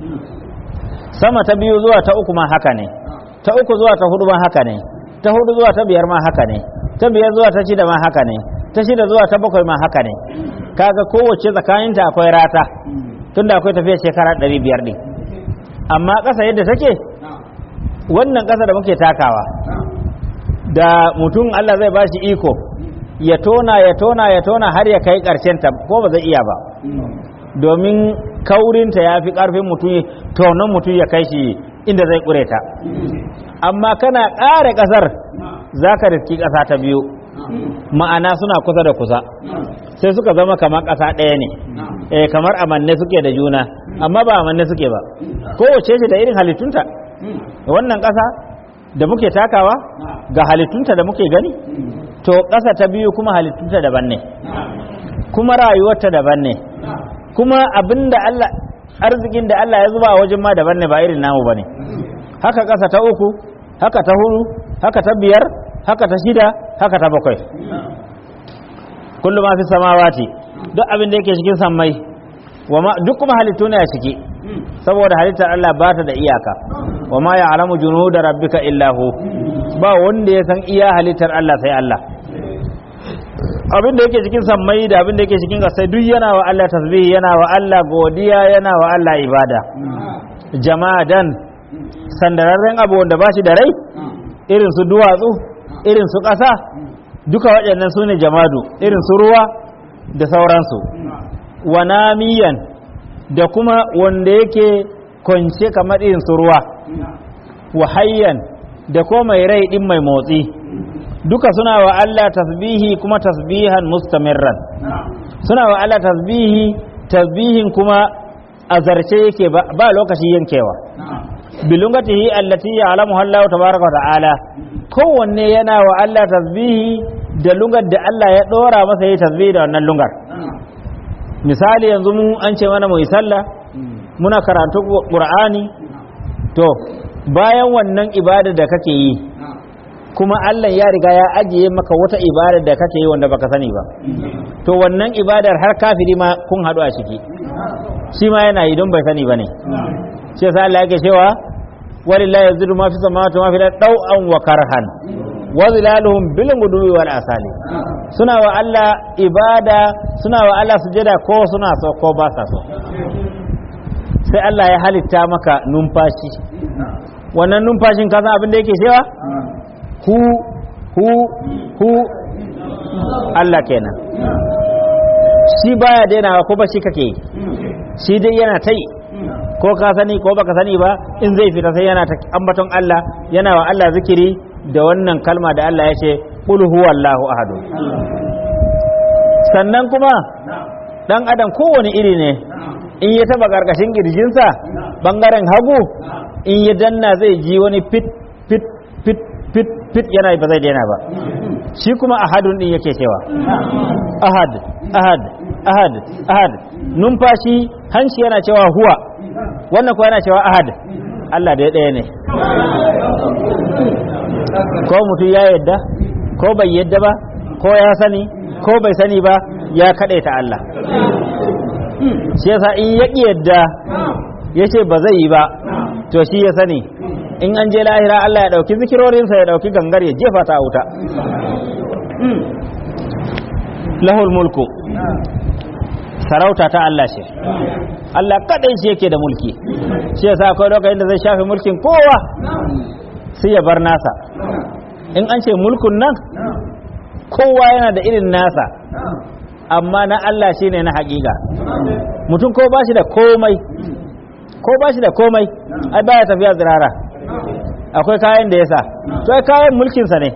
sama ta biyu zuwa ta uku ma haka ne ta uku zuwa ta hudu ma haka ne ta hudu zuwa ta biyar ma haka ne ta biyar zuwa ta shida ma haka ne ta shida zuwa ta bakwai ma haka ne kaga kowace tsakaninta akwai rata tunda akwai tafiya shekara ɗari biyar ɗin amma ƙasa yadda take wannan ƙasa da muke takawa da mutum Allah zai ba shi iko ya tona ya tona ya tona har ya kai ƙarshen ta ko ba zai iya ba domin kaurinta ya fi ƙarfin mutum tonon mutum ya kai shi inda zai ƙure ta amma kana ƙare ƙasar za ka riski ƙasa ta biyu ma'ana suna kusa da kusa sai suka zama kamar ƙasa ɗaya ne eh kamar amanne suke da juna amma ba amanne suke ba kowace ce da irin halittunta wannan ƙasa da muke takawa ga halittunta da muke gani to ƙasa ta biyu kuma halittunta daban ne kuma rayuwarta daban ne kuma abinda Allah arzikin da Allah ya zuba a wajen ma daban ne ba irin namu bane haka ƙasa ta uku haka ta hudu haka ta biyar haka ta shida haka ta bakwai kullum ma fi samawati duk abin da yake cikin sammai duk kuma halittu ne a ciki saboda halittar Allah ba ta da iyaka wa ma ya'lamu junuda rabbika illa hu ba wanda ya san iya halittar Allah sai Allah abin da yake cikin sammai da abin da yake cikin ƙasai duk yana wa Allah tasbih yana wa Allah godiya yana wa Allah ibada jama'adan sandararren abu wanda ba shi da rai irin su duwatsu irin su ƙasa duka waɗannan su ne jamadu irin su ruwa da sauransu wa namiyan da kuma wanda yake kwance kamar irin su ruwa wa hayyan da ko mai rai ɗin mai motsi duka suna wa Allah tasbihi kuma tasbihan mustamirran suna wa Allah tasbihi tasbihin kuma a zarce yake ba lokaci yankewa bilungatihi allati ya'lamuha Allah tabaaraka wa ta'ala kowanne yana wa Allah tasbihi da lungar da Allah ya dora masa yi tasbihi da wannan lungar misali yanzu mu an ce mana mu yi sallah muna karatu qur'ani to bayan wannan ibada da kake yi kuma Allah ya riga ya ajiye maka wata ibadar da kake yi wanda baka sani ba to wannan ibadar har kafiri ma kun haɗu a ciki shi ma yana yi don bai sani ba ne shi yasa Allah yake cewa walillahi yazidu ma fi samawati ma fi daw'an wa karhan wa zilaluhum bil guduwi wal asali suna wa Allah ibada suna wa Allah sujada ko suna so ko ba sa so sai Allah ya halitta maka numfashi wannan numfashin ka san abin da yake cewa hu hu hu Allah kenan shi baya dainawa ko ba shi kake yi shi dai yana ta yi ko ka sani ko baka sani ba in zai fita sai yana ta ambaton Allah yana wa Allah zikiri da wannan kalma da Allah ya ce qul huwallahu ahad sannan kuma dan adam kowane iri ne in ya taba karkashin kirjinsa bangaren hagu in ya danna zai ji wani fit fit fit fit fit yana ba zai daina ba shi kuma ahadun din yake cewa ahad ahad ahad ahad numfashi hanci yana cewa huwa wannan kuwa yana cewa ahad Allah da ya ɗaya ne ko mutum ya yadda ko bai yadda ba ko ya sani ko bai sani ba ya kaɗe ta Allah shi yasa in ya ƙi yadda ya ce ba zai yi ba to shi ya sani in an je lahira Allah ya ɗauki zikirorinsa ya ɗauki gangar ya jefa ta wuta lahul mulku sarauta ta Allah ce Allah kadai shi yake da mulki shi yasa akwai lokacin da zai shafe mulkin kowa sai ya bar nasa in an ce mulkun nan kowa yana da irin nasa amma na Allah shine na hakika mutum ko bashi da komai ko bashi da komai ai baya tafiya zirara akwai kayan da yasa to ai kayan mulkinsa ne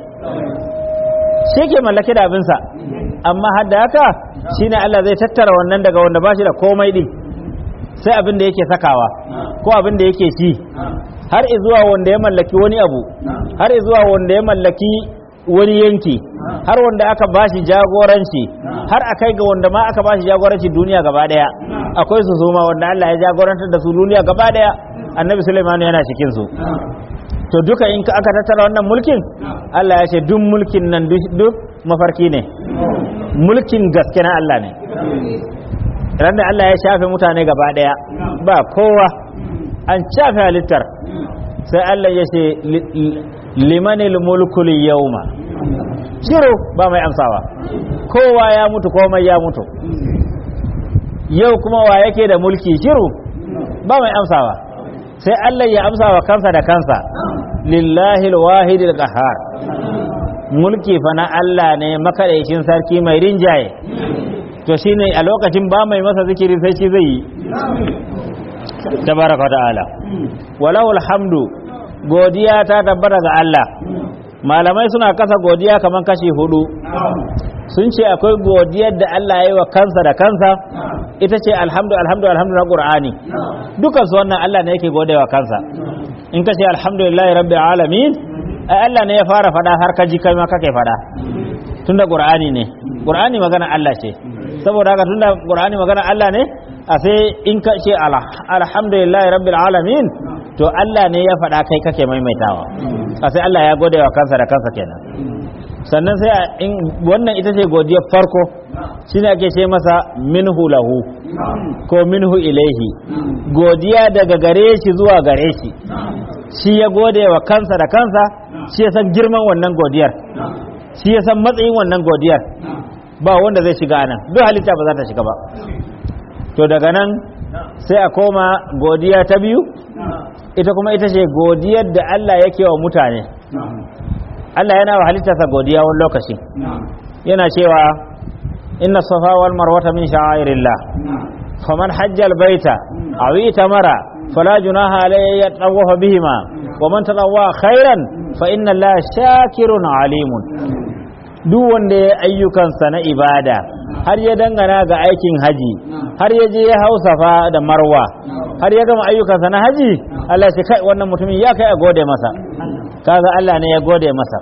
shi ke mallake da abinsa amma har da haka shine Allah zai tattara wannan daga wanda ba shi da komai din sai abin da yake sakawa ko abin da yake ci har zuwa wanda ya mallaki wani abu har zuwa wanda ya mallaki wani yanki har wanda aka ba shi jagoranci har akai ga wanda ma aka ba shi jagoranci duniya gaba daya akwai su suma wanda Allah ya jagorantar da su duniya gaba daya annabi Sulaiman yana cikin su to duka in aka tattara wannan mulkin Allah ya ce duk mulkin nan duk mafarki ne mulkin gaske na Allah ne ran da Allah ya shafe mutane gaba daya ba kowa an shafe halittar sai Allah ya ce limanil mulkul yawma shiru ba mai amsawa kowa ya mutu komai ya mutu yau kuma wa yake da mulki shiru ba mai amsawa sai Allah ya amsa wa kansa da kansa lillahi alwahidil qahhar mulki fa na Allah ne makadaicin sarki mai rinjaye to shine a lokacin ba mai masa zikiri sai shi zai yi tabaraka ta'ala walau alhamdu godiya ta tabbata ga Allah malamai suna kasa godiya kaman kashi hudu sun ce akwai godiyar da Allah ya yi wa kansa da kansa ita ce alhamdu alhamdu alhamdu na qur'ani dukan su wannan Allah ne yake gode wa kansa in ka ce alhamdulillahi rabbil alamin ai Allah ne ya fara fada har ka ji kai ma kake fada tunda qur'ani ne qur'ani magana Allah ce saboda haka tunda qur'ani magana Allah ne a sai in ka ce alhamdulillahi rabbil alamin to Allah ne ya fada kai kake maimaitawa a sai Allah ya gode wa kansa da kansa kenan sannan sai in wannan ita ce godiyar farko shine ake ce masa minhu lahu ko minhu ilaihi godiya daga gare shi zuwa gare shi shi ya gode wa kansa da kansa shi ya san girman wannan godiyar shi ya san matsayin wannan godiyar ba wanda zai shiga nan duk halitta ba za ta shiga ba to daga nan sai a koma godiya ta biyu ita kuma ita ce godiyar da Allah yake wa mutane Allah yana wa halittarsa godiya wani lokaci yana cewa inna safa wal marwata min sha'airillah faman hajjal baita aw itamara fala junaha alayhi yatawafa bihima wa man tatawwa khairan fa inna allaha shakirun alimun duk wanda ya ayyukansa na ibada har ya dangana ga aikin haji har ya je ya hau safa da marwa har ya gama ayyukansa na haji Allah ya ce kai wannan mutumin ya kai a gode masa kaga Allah ne ya gode masa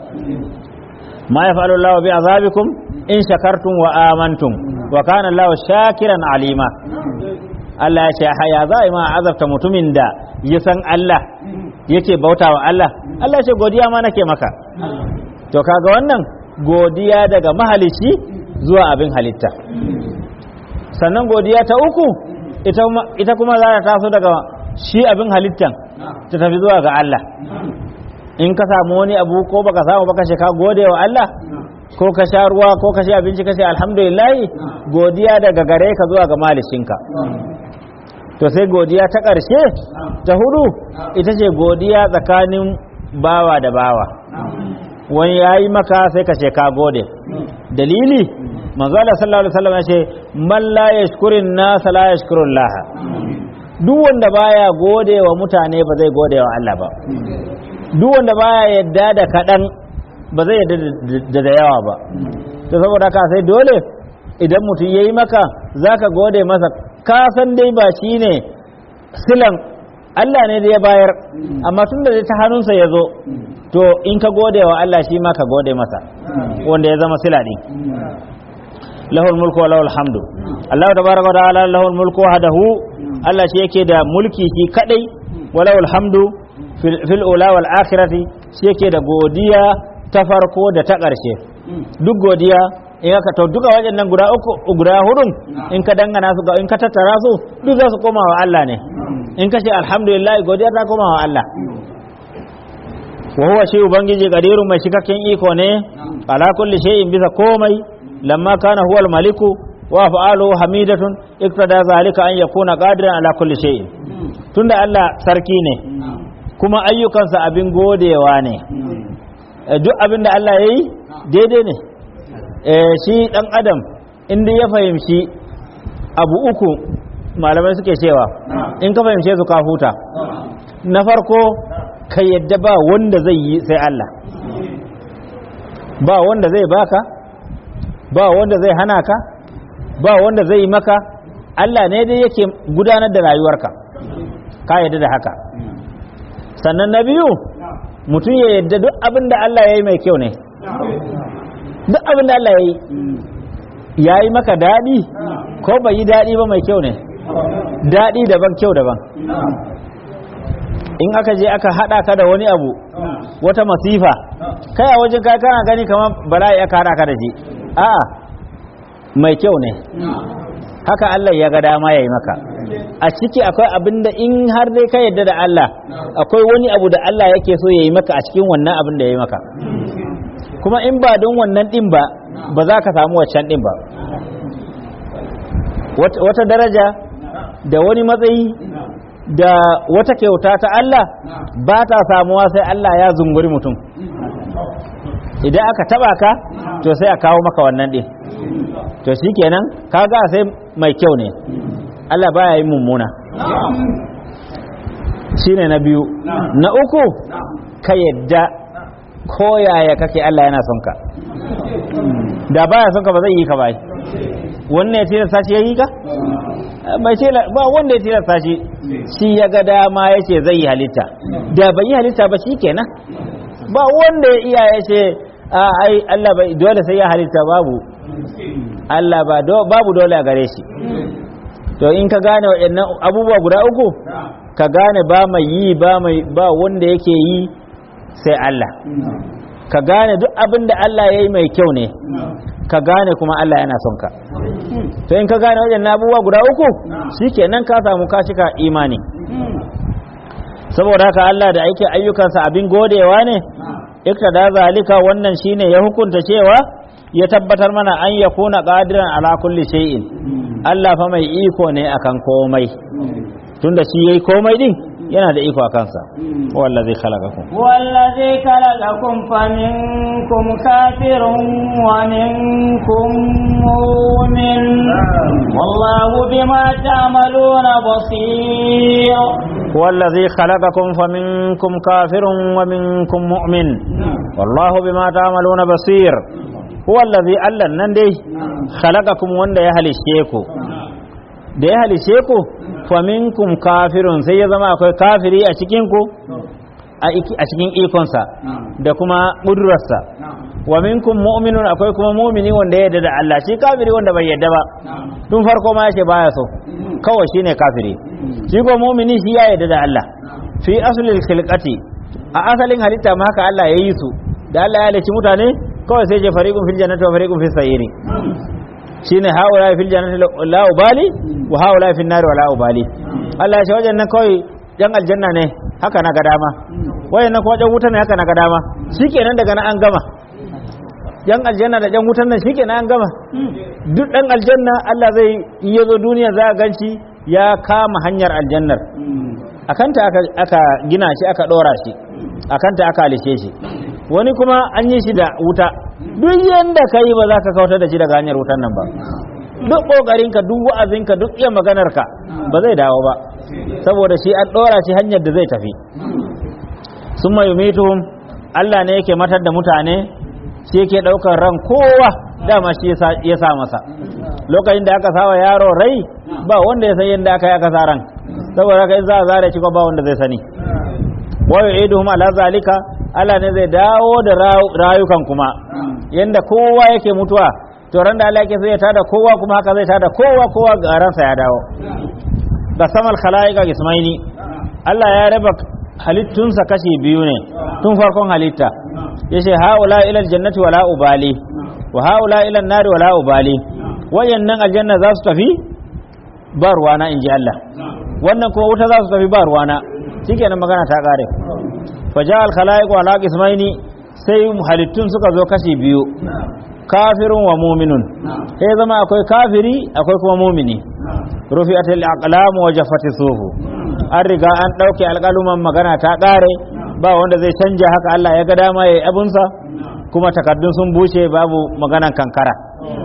ma yaf'alu Allahu bi azabikum in shakartum wa amantum wa kana Allahu shakiran alima Allah ya ce haya za a yi ma azabta mutumin da ya san Allah yake bautawa Allah Allah ya ce godiya ma nake maka to kaga wannan godiya daga mahalici zuwa abin halitta sannan godiya ta uku ita kuma za ta taso daga shi abin halittan ta tafi zuwa ga Allah in ka samu wani abu ko baka samu baka ce ka gode wa Allah ko ka sha ruwa ko ka sha abinci ka ce alhamdulillah godiya daga gare ka zuwa ga malicinka to sai godiya ta ƙarshe ta hudu ita ce godiya tsakanin bawa da bawa wani ya yi maka sai ka ce ka gode dalili manzo Allah sallallahu alaihi wasallam ya ce man la yashkurin nas la yashkurun laha duk wanda baya gode wa mutane ba zai gode wa Allah ba duk wanda baya yadda da kaɗan ba zai yadda da da yawa ba to saboda haka sai dole idan mutum ya yi maka za ka gode masa ka san dai ba shi ne silan Allah ne da ya bayar amma tun da dai ta hannunsa ya zo to in ka gode wa Allah shi ma ka gode masa wanda ya zama sila ɗin lahul mulku wa lahul hamdu Allah tabaraka wa ta'ala lahul mulku wahdahu Allah shi yake da mulki shi kadai wa lahul hamdu fil ula wal akhirati shi yake da godiya ta farko da ta ƙarshe duk godiya in aka to duka waɗannan guda uku guda hudun in ka dangana su ga in ka tattara su duk za su koma wa Allah ne in ka ce alhamdulillah godiya ta koma wa Allah wa huwa shi ubangiji qadirun mai cikakken iko ne ala kulli shay'in bisa komai lamma kana huwa maliku wa fa'alu hamidatun iktada zalika an yakuna qadiran ala kulli shay'in tunda Allah sarki ne kuma ayyukansa abin godewa ne duk abin da Allah ya yi daidai ne shi ɗan adam inda ya fahimci abu uku malamai suke cewa in ka fahimce su ka huta na farko ka yadda ba wanda zai yi sai Allah ba wanda zai baka ba wanda zai hana ka ba wanda zai yi maka Allah ne dai yake gudanar da rayuwarka ka yadda da haka sannan na biyu mutum ya yadda duk abin da Allah ya yi mai kyau ne duk abin da Allah ya yi ya yi maka daɗi ko bai yi daɗi ba mai kyau ne daɗi daban kyau daban in aka je aka haɗa ka da wani abu wata masifa kai a wajen kai kana gani kamar bala'i aka haɗa ka da shi a'a mai kyau ne haka Allah ya ga dama ya yi maka a ciki akwai abin da in har dai ka yadda da Allah akwai wani abu da Allah yake so ya yi maka a cikin wannan abin da ya yi maka kuma in ba don wannan ɗin ba ba za ka samu waccan ɗin ba wata daraja da wani matsayi da wata kyauta ta Allah ba ta samuwa sai Allah ya zunguri mutum idan aka taba ka to sai a kawo maka wannan ɗin to shi kenan kaga sai mai kyau ne Allah baya yi mummuna shine na biyu na uku ka yadda ko yaya kake Allah yana son ka da baya son ka ba zai yi ka bai wannan ya tilasta shi ya yi ka bai ce ba wanda ya tilasta shi shi ya ga dama ya ce zai yi halitta da bai yi halitta ba shi kenan ba wanda ya iya ya ce ai Allah bai dole sai ya halitta babu Allah ba babu dole a gare shi to in ka gane waɗannan abubuwa guda uku ka gane ba mai yi ba mai ba wanda yake yi sai Allah ka gane duk abin da Allah ya yi mai kyau ne ka gane kuma Allah yana son ka to in ka gane waɗannan abubuwa guda uku shikenan ka samu ka cika imani saboda haka Allah da ake ayyukansa abin godewa ne iktada zalika wannan shine ya hukunta cewa ya tabbatar mana an yakuna qadiran ala kulli shay'in Allah fa mai iko ne akan komai tunda shi yayi komai din yana da iko akan sa wallazi khalaqakum والذي خلقكم فمنكم كافر ومنكم مؤمن والله بما تعملون بصير والذي خلقكم فمنكم كافر ومنكم مؤمن والله بما تعملون بصير هو الذي ألا نندي خلقكم وند يهلشيكو da ya halishe ku faminkum kafirun sai ya zama akwai kafiri a cikinku a cikin ikonsa da kuma ƙudurarsa wa minkum mu'minun akwai kuma mumini wanda ya yarda da Allah shi kafiri wanda bai yarda ba tun farko ma yace baya so kawai shine kafiri shi ko mumini shi ya yarda da Allah fi aslil khilqati a asalin halitta ma haka Allah ya yi su da Allah ya halicci mutane kawai sai je fariqun fil jannati wa fariqun fis sa'iri shine haula fil jannati la ubali wa haula fil nari wa la ubali Allah ya ce wajen nan kawai yan aljanna ne haka na ga dama wayan nan kuma jan wuta ne haka na ga dama shikenan daga nan an gama yan aljanna da jan wutan nan shikenan an gama duk dan aljanna Allah zai in ya zo duniya za a ganci ya kama hanyar aljannar akanta aka aka gina shi aka dora shi akanta aka alishe shi wani kuma an yi shi da wuta duk yanda ka yi ba za ka kautar da shi daga hanyar wutan nan ba duk ƙoƙarinka duk wa'azinka duk iya maganarka ba zai dawo ba saboda shi an ɗora shi hanyar da zai tafi sun mai Allah ne yake matar da mutane shi yake ɗaukar ran kowa dama shi ya sa masa lokacin da aka sawa yaro rai ba wanda ya san yadda aka yi aka sa ran saboda haka in za a zare shi ba wanda zai sani wa yu'iduhum ala zalika Allah ne zai dawo da rayukan kuma yanda kowa yake mutuwa to ran da Allah yake zai tada kowa kuma haka zai tada kowa kowa ga ransa ya dawo da samal khalaiqa ismaini Allah ya raba halittunsa kashi biyu ne tun farkon halitta yace haula ila aljannati wala ubali wa haula ila an-nari wala ubali wayannan aljanna za su tafi ba ruwana inji Allah wannan kuma wuta za su tafi ba ruwana shikenan magana ta kare faja al-khalaiq wa ala qismaini sai halittun suka zo kashi biyu kafirun wa mu'minun sai zama akwai kafiri akwai kuma mu'mini rufi'atil aqlam wa jaffati sufu an riga an dauke alƙaluman magana ta kare ba wanda zai canja haka Allah ya ga dama yayi abunsa kuma takaddun sun bushe babu maganan kankara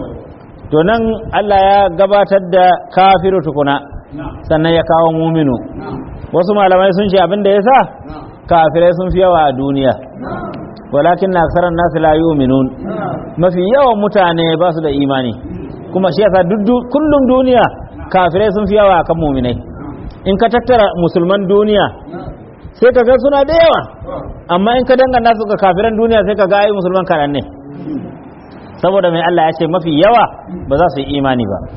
to nan Allah ya gabatar da kafiru tukuna sannan ya kawo muminu wasu malamai sun ce abin da ya sa kafirai sun fi yawa a duniya walakin na aksarar nasu la yu'minun mafi yawan mutane ba su da imani kuma shi yasa kullum duniya kafirai sun fi yawa kan muminai in ka tattara musulman duniya sai ka ga suna da yawa amma in ka dangana su ga kafiran duniya sai ka ga ai musulman karan ne saboda mai Allah ya ce mafi yawa ba za su yi imani ba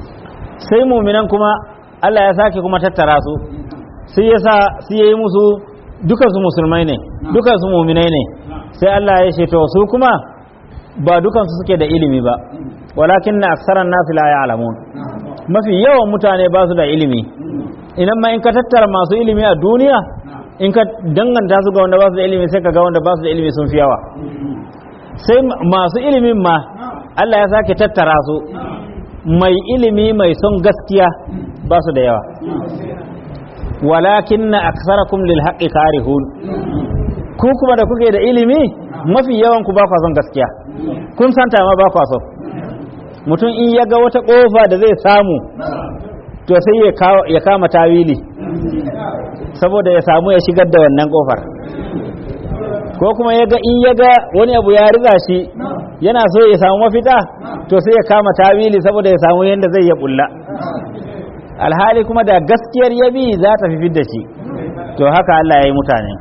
sai muminan kuma Allah ya sake kuma tattara su sai ya sa su yi musu dukansu musulmai ne dukansu muminai ne sai Allah ya ce to su kuma ba dukansu suke da ilimi ba walakin na aksaran nasu la ya'lamun mafi yawan mutane ba su da ilimi idan ma in ka tattara masu ilimi a duniya in ka danganta su ga wanda ba su da ilimi sai ka ga wanda ba su da ilimi sun fi yawa sai masu ilimin ma Allah ya sake tattara su mai ilimi mai son gaskiya ba su da yawa walakin na aksarakum lil haqqi karihun ku kuma da kuke da ilimi mafi yawan ku ba kwa son gaskiya kun santa ma ba kwa so mutum in ya ga wata kofa da zai samu to sai ya kama tawili saboda ya samu ya shigar da wannan kofar ko kuma ya ga in ya ga wani abu ya riza shi yana so ya samu mafita to sai ya kama tawili saboda ya samu yadda zai ya bulla alhali kuma da gaskiyar yabi za ta fi da shi to haka Allah ya yi mutane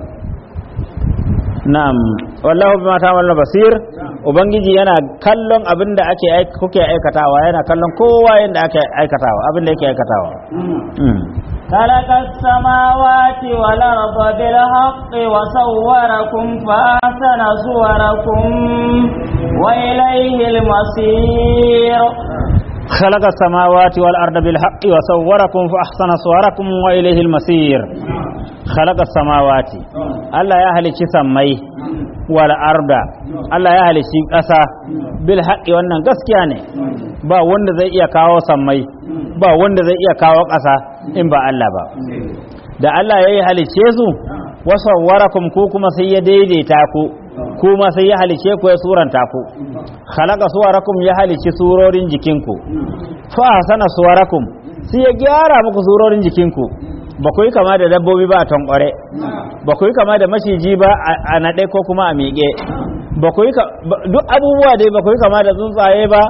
na'am wallahu bima ta'maluna basir ubangiji yana kallon abin da ake kuke aikatawa yana kallon kowa yadda ake aikatawa abin da yake aikatawa خلق السماوات والأرض بالحق وصوركم فأحسن صوركم وإليه المصير خلق السماوات والأرض بالحق وصوركم فأحسن صوركم وإليه المصير khalaqa samawati Allah ya halicci sammai wal arda Allah ya halicci ƙasa bil haqqi wannan gaskiya ne ba wanda zai iya kawo sammai ba wanda zai iya kawo ƙasa in ba Allah ba da Allah ya yi halicce su wasawwarakum ku kuma sai ya daidaita ku kuma sai ya halice ku ya suranta ku khalaqa suwarakum ya halici surorin jikinku fa ahsana suwarakum sai ya gyara muku surorin jikinku ba ku yi kama da dabbobi ba a tankware ba ku yi kama da maciji ba a naɗe ko kuma a miƙe ba ku yi duk abubuwa dai ba ku yi kama da tsuntsaye ba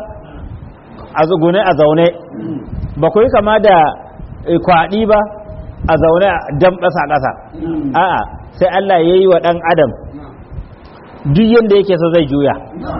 a zugune a zaune ba ku yi kama da kwaɗi ba a zaune a dam ƙasa ƙasa a'a sai Allah ya yi wa ɗan adam duk yadda yake so zai juya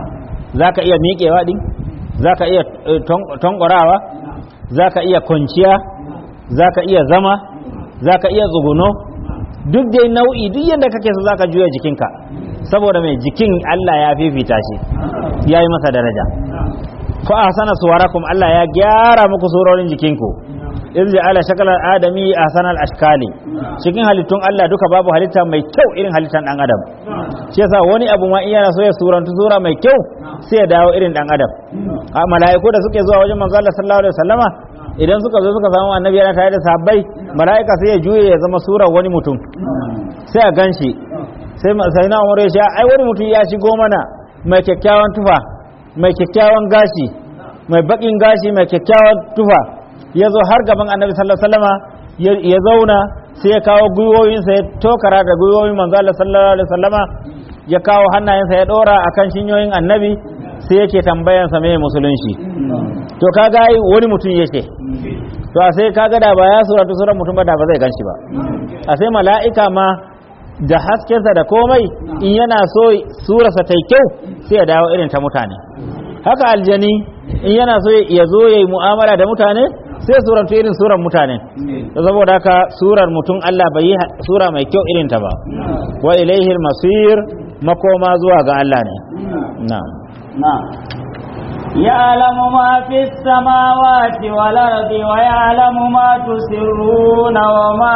za ka iya miƙewa ɗin za ka iya tankwarawa za ka iya kwanciya za ka iya zama za ka iya tsuguno duk dai nau'i duk yadda kake so za ka juya jikinka saboda mai jikin Allah ya fifita shi ya yi masa daraja fa ahsana suwarakum Allah ya gyara muku surorin jikinku iz ja'ala shakala adami ahsanal ashkali cikin halittun Allah duka babu halitta mai kyau irin halittan dan adam shi yasa wani abu ma in yana so ya surantu sura mai kyau sai ya dawo irin dan adam a mala'iku da suke zuwa wajen manzo Allah sallallahu alaihi wasallama idan suka zo suka samu annabi yana tare da sahabbai mala'ika sai ya juye ya zama surar wani mutum sai a ganshi sai sai na umar ya ce ai wani mutum ya shigo mana mai kyakkyawan tufa mai kyakkyawan gashi mai bakin gashi mai kyakkyawan tufa ya zo har gaban annabi sallallahu alaihi wasallama ya zauna sai ya kawo gwiwoyinsa ya tokara da gwiwoyin manzo Allah sallallahu alaihi wasallama ya kawo hannayensa ya dora akan shinyoyin annabi sai yake tambayansa me musulunci to kaga ai wani mutum yake to a sai kaga da ba ya suratu suran mutum ba da ba zai ganshi ba a sai mala'ika ma da haskensa da komai in yana so surarsa ta kyau sai ya dawo irin ta mutane haka aljani in yana so ya zo ya yi mu'amala da mutane sai surantu irin surar mutane saboda haka surar mutum Allah bai yi sura mai kyau irin ta ba wa ilaihi masir makoma zuwa ga Allah ne na'am نعم يعلم ما في السماوات والأرض ويعلم ما تسرون وما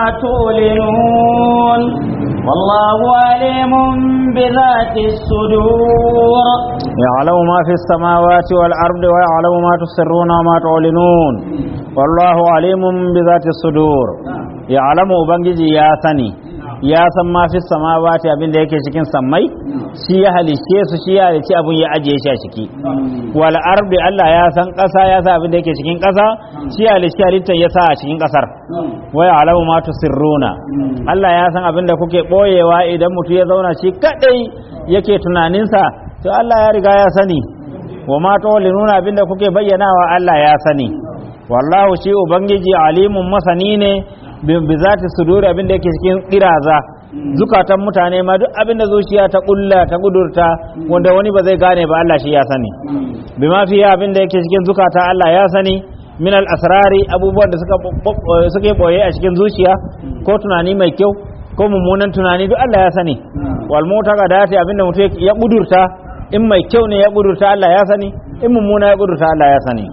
تعلنون والله عليم بذات الصدور يعلم ما في السماوات والأرض ويعلم ما تسرون وما تعلنون والله عليم بذات الصدور يعلم ubangiji ya sani ya san ma fi samawati abin da yake cikin sammai shi ya halice su shi ya halice abin ya ajiye shi a ciki wal ardi Allah ya san ƙasa ya san abin da yake cikin ƙasa shi ya halice halittar ya sa a cikin ƙasar wa ya'lamu ma tusirruna Allah ya san abin da kuke boyewa idan mutum ya zauna shi kadai yake tunaninsa to Allah ya riga ya sani wa ma nuna abin da kuke bayyanawa Allah ya sani wallahu shi ubangiji alimun masani ne bi zati suduri abin da yake cikin kiraza zukatan mutane ma duk abin da zuciya ta kulla ta gudurta wanda wani ba zai gane ba Allah shi ya sani bi ma fiya abin da yake cikin zukata Allah ya sani min al asrari abubuwan da suka suke boye a cikin zuciya ko tunani mai kyau ko mummunan tunani duk Allah ya sani wal mutaqadati abin da mutum ya gudurta in mai kyau ne ya gudurta Allah ya sani in mummuna ya gudurta Allah ya sani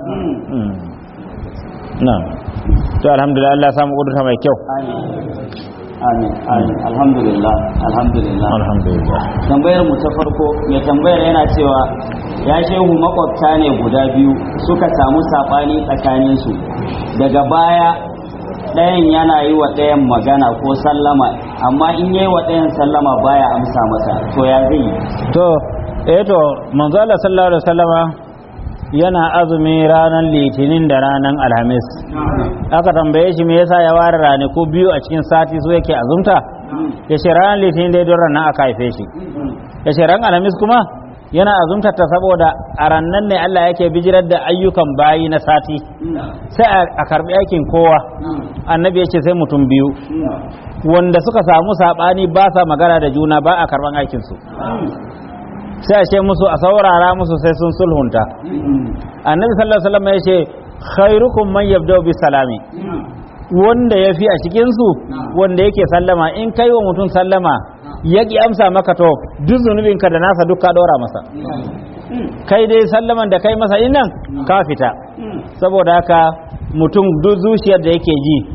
na'am to alhamdulillah Allah samu kudurta mai kyau amin amin alhamdulillah alhamdulillah alhamdulillah tambayar mu ta farko mai tambayar yana cewa ya shehu makwabta ne guda biyu suka samu sabani tsakanin su daga baya ɗayan yana yi wa ɗayan magana ko sallama amma in yi wa ɗayan sallama baya amsa masa to ya zai yi to eh to manzo Allah sallallahu alaihi wasallama yana azumi ranar litinin da ranar alhamis aka tambaye shi me yasa ya ware ranaku biyu a cikin sati so yake azumta ya ce ranar litinin dai don ranar aka haife shi ya ce ran alhamis kuma yana azumta ta saboda a rannan ne Allah yake bijirar da ayyukan bayi na sati sai a karbi aikin kowa annabi ya ce sai mutum biyu wanda suka samu sabani ba sa magana da juna ba a karban aikinsu sai a ce musu a saurara musu sai sun sulhunta annabi sallallahu alaihi wasallam ya ce khairukum man yabda'u bi salami wanda ya fi a cikin su wanda yake sallama in kai wa mutum sallama ya ki amsa maka to duk zunubinka da nasa duk ka dora masa kai dai sallaman da kai masa innan ka fita saboda haka mutum duk zuciyar da yake ji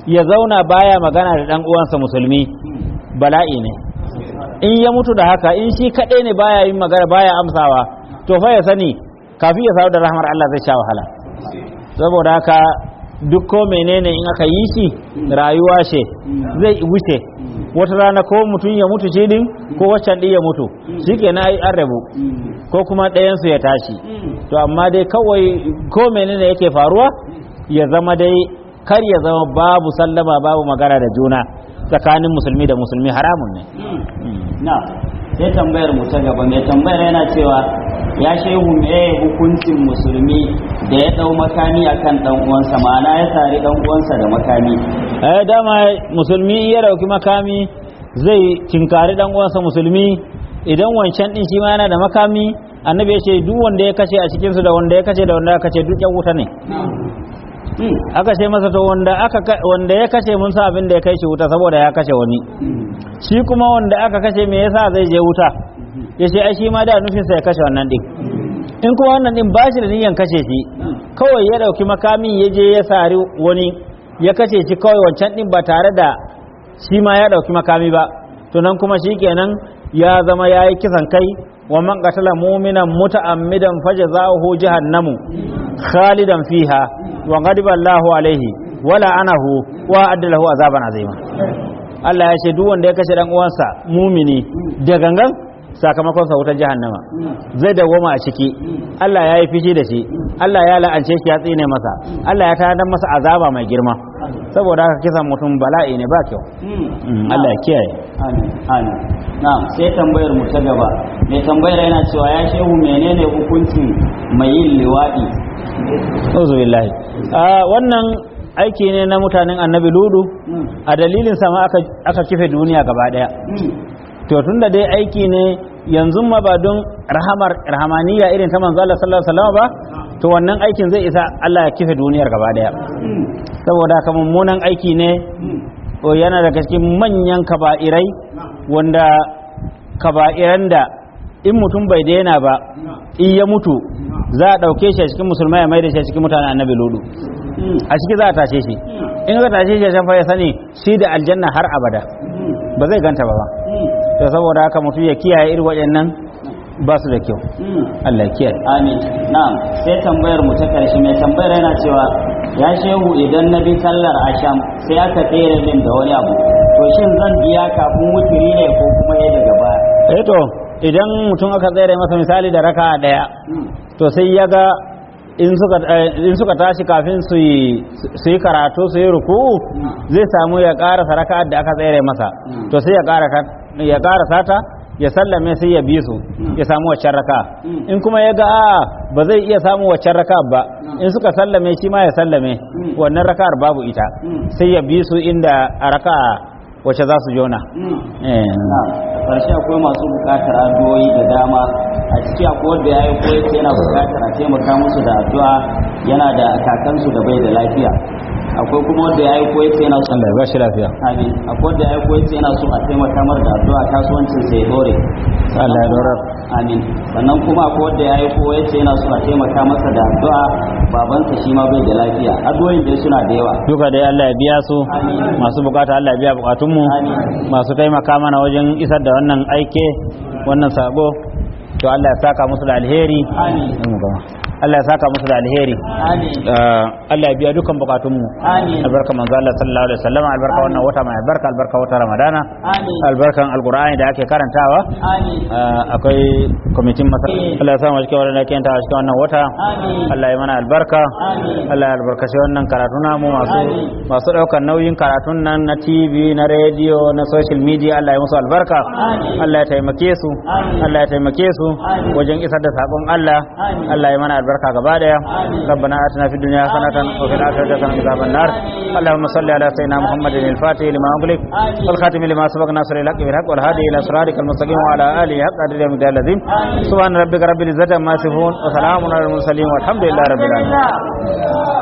ya zauna baya magana da dan uwansa musulmi bala'i ne in ya mutu da haka in shi kadai ne baya yin magana baya amsawa to fa ya sani kafin ya samu da rahmar Allah zai sha wahala saboda haka duk ko menene in aka yi shi rayuwa ce zai wuce wata rana ko mutum ya mutu shi din ko waccan din ya mutu shi ke na an rabu ko kuma ɗayansu ya tashi to amma dai kawai ko menene yake faruwa ya zama dai kar ya zama babu sallama babu magana da juna tsakanin musulmi da musulmi haramun ne na sai tambayar mu ta gaba mai tambayar yana cewa ya shehu me hukuncin musulmi da ya dau makami akan dan uwansa ma'ana ya sari dan uwansa da makami eh dama musulmi ya dauki makami zai kinkari dan uwansa musulmi idan wancan din shi ma yana da makami annabi ya ce duk wanda ya kashe a cikin su da wanda ya kashe da wanda ya kashe duk yan wuta ne aka ce masa to wanda aka wanda ya kashe mun sa abin da ya kai shi wuta saboda ya kashe wani shi kuma wanda aka kashe me yasa zai je wuta ya ce ai shi ma da nufin sa ya kashe wannan din in kuma wannan din ba shi da niyyar kashe shi kawai ya dauki makami ya je ya sari wani ya kashe shi kawai wancan din ba tare da shi ma ya dauki makami ba to nan kuma shikenan ya zama yayi kisan kai wa man qatala mu'minan muta'ammidan fajzaohu jahannamu khalidan fiha wa ghadiba Allahu alaihi wala anahu wa addalahu azaban azima Allah ya ce duk wanda ya kashe dan uwansa mumini da gangan sakamakon sa wutar jahannama zai dawoma a ciki Allah ya yi fishi da shi Allah ya la'ance shi ya tsine masa Allah ya tanadar masa azaba mai girma saboda haka kisan mutum bala'i ne ba kyau Allah ya kiyaye amin amin na'am sai tambayar mu ta gaba mai tambayar yana cewa ya shehu menene hukuncin mai yin liwadi Uzu billahi wannan aiki ne na mutanen annabi ludu a dalilin sama aka, aka kife duniya gaba daya to tunda dai aiki ne yanzu ma ba don rahamar rahamaniya irin ta manzo Allah sallallahu alaihi wasallam ba to wannan aikin zai isa Allah ya kife duniyar gaba daya saboda haka mummunan aiki ne o yana daga cikin manyan kaba'irai wanda kaba'iran da in mutum bai daina ba in ya mutu za a ɗauke shi a cikin musulmai ya mai da shi a cikin mutanen annabi ludu a ciki za a tashe shi in ka tashe shi a fa ya sani shi da aljanna har abada ba zai ganta ba ba to saboda haka mutum ya kiyaye irin waɗannan ba su da kyau Allah ya kiyaye amin na'am sai tambayar mu ta karshe mai tambayar yana cewa ya shehu idan na bi sallar asham sai aka tsere min da wani abu to shin zan biya kafin wuturi ne ko kuma ya daga baya eh to idan mutum aka tsere masa misali da raka daya to sai ya ga in suka in suka tashi kafin su yi su yi karatu su yi ruku'u zai samu ya ƙara raka'ar da aka tsere masa to sai ya ƙara ya ƙara sata ya sallame sai ya bi su ya samu waccan raka in kuma ya ga a ba zai iya samu waccan raka ba in suka sallame shi ma ya sallame wannan raka'ar babu ita sai ya bi su inda a raka wacce za su jona karshe akwai masu bukatar addu'o'i da dama a ciki akwai wanda ya yi koyi yana bukatar a taimaka musu da addu'a yana da kakansu da bai da lafiya akwai kuma wanda ya yi koyi yana son Allah ya bashi lafiya amin akwai wanda ya yi koyi yana so a taimaka mar da addu'a kasuwancin sai ya dore Allah ya dorar amin sannan kuma akwai wanda ya yi koyi yana so a taimaka masa da addu'a babansa shi ma bai da lafiya addu'o'in dai suna da yawa duka dai Allah ya biya su Amin. masu bukata Allah ya biya bukatunmu Amin. masu taimaka mana wajen isar da wannan aike wannan sako to Allah ya saka musu da alheri amin Allah ya saka musu da alheri amin Ah, Allah ya biya dukan bukatunmu amin albarka manzo Allah sallallahu alaihi wasallam albarka wannan wata mai albarka albarka wata Ramadana amin albarkan alqur'ani da ake karantawa amin Ah, akwai kwamitin masa Allah ya sa mu cikin wannan da ke yantawa cikin wannan wata amin Allah ya mana albarka amin Allah ya albarkaci wannan karatu namu masu Amin. masu daukar nauyin karatun nan na TV na radio na social media Allah ya musu albarka Amin. Allah ya taimake su Amin. Allah ya taimake su Amin. wajen isar da sakon Allah Amin. Allah ya mana albarka gaba daya Amin. ربنا آتنا في الدنيا حسنة وفي الآخرة حسنة وقنا عذاب النار آمين. اللهم صل على سيدنا محمد الفاتح لما أغلق آمين. والخاتم لما سبق ناصر الحق بالحق والهادي إلى صراطك المستقيم وعلى آله حق قدر المقدار العظيم آمين. سبحان ربك رب العزة عما يصفون وسلام على المرسلين والحمد لله رب العالمين Alhamdulillah.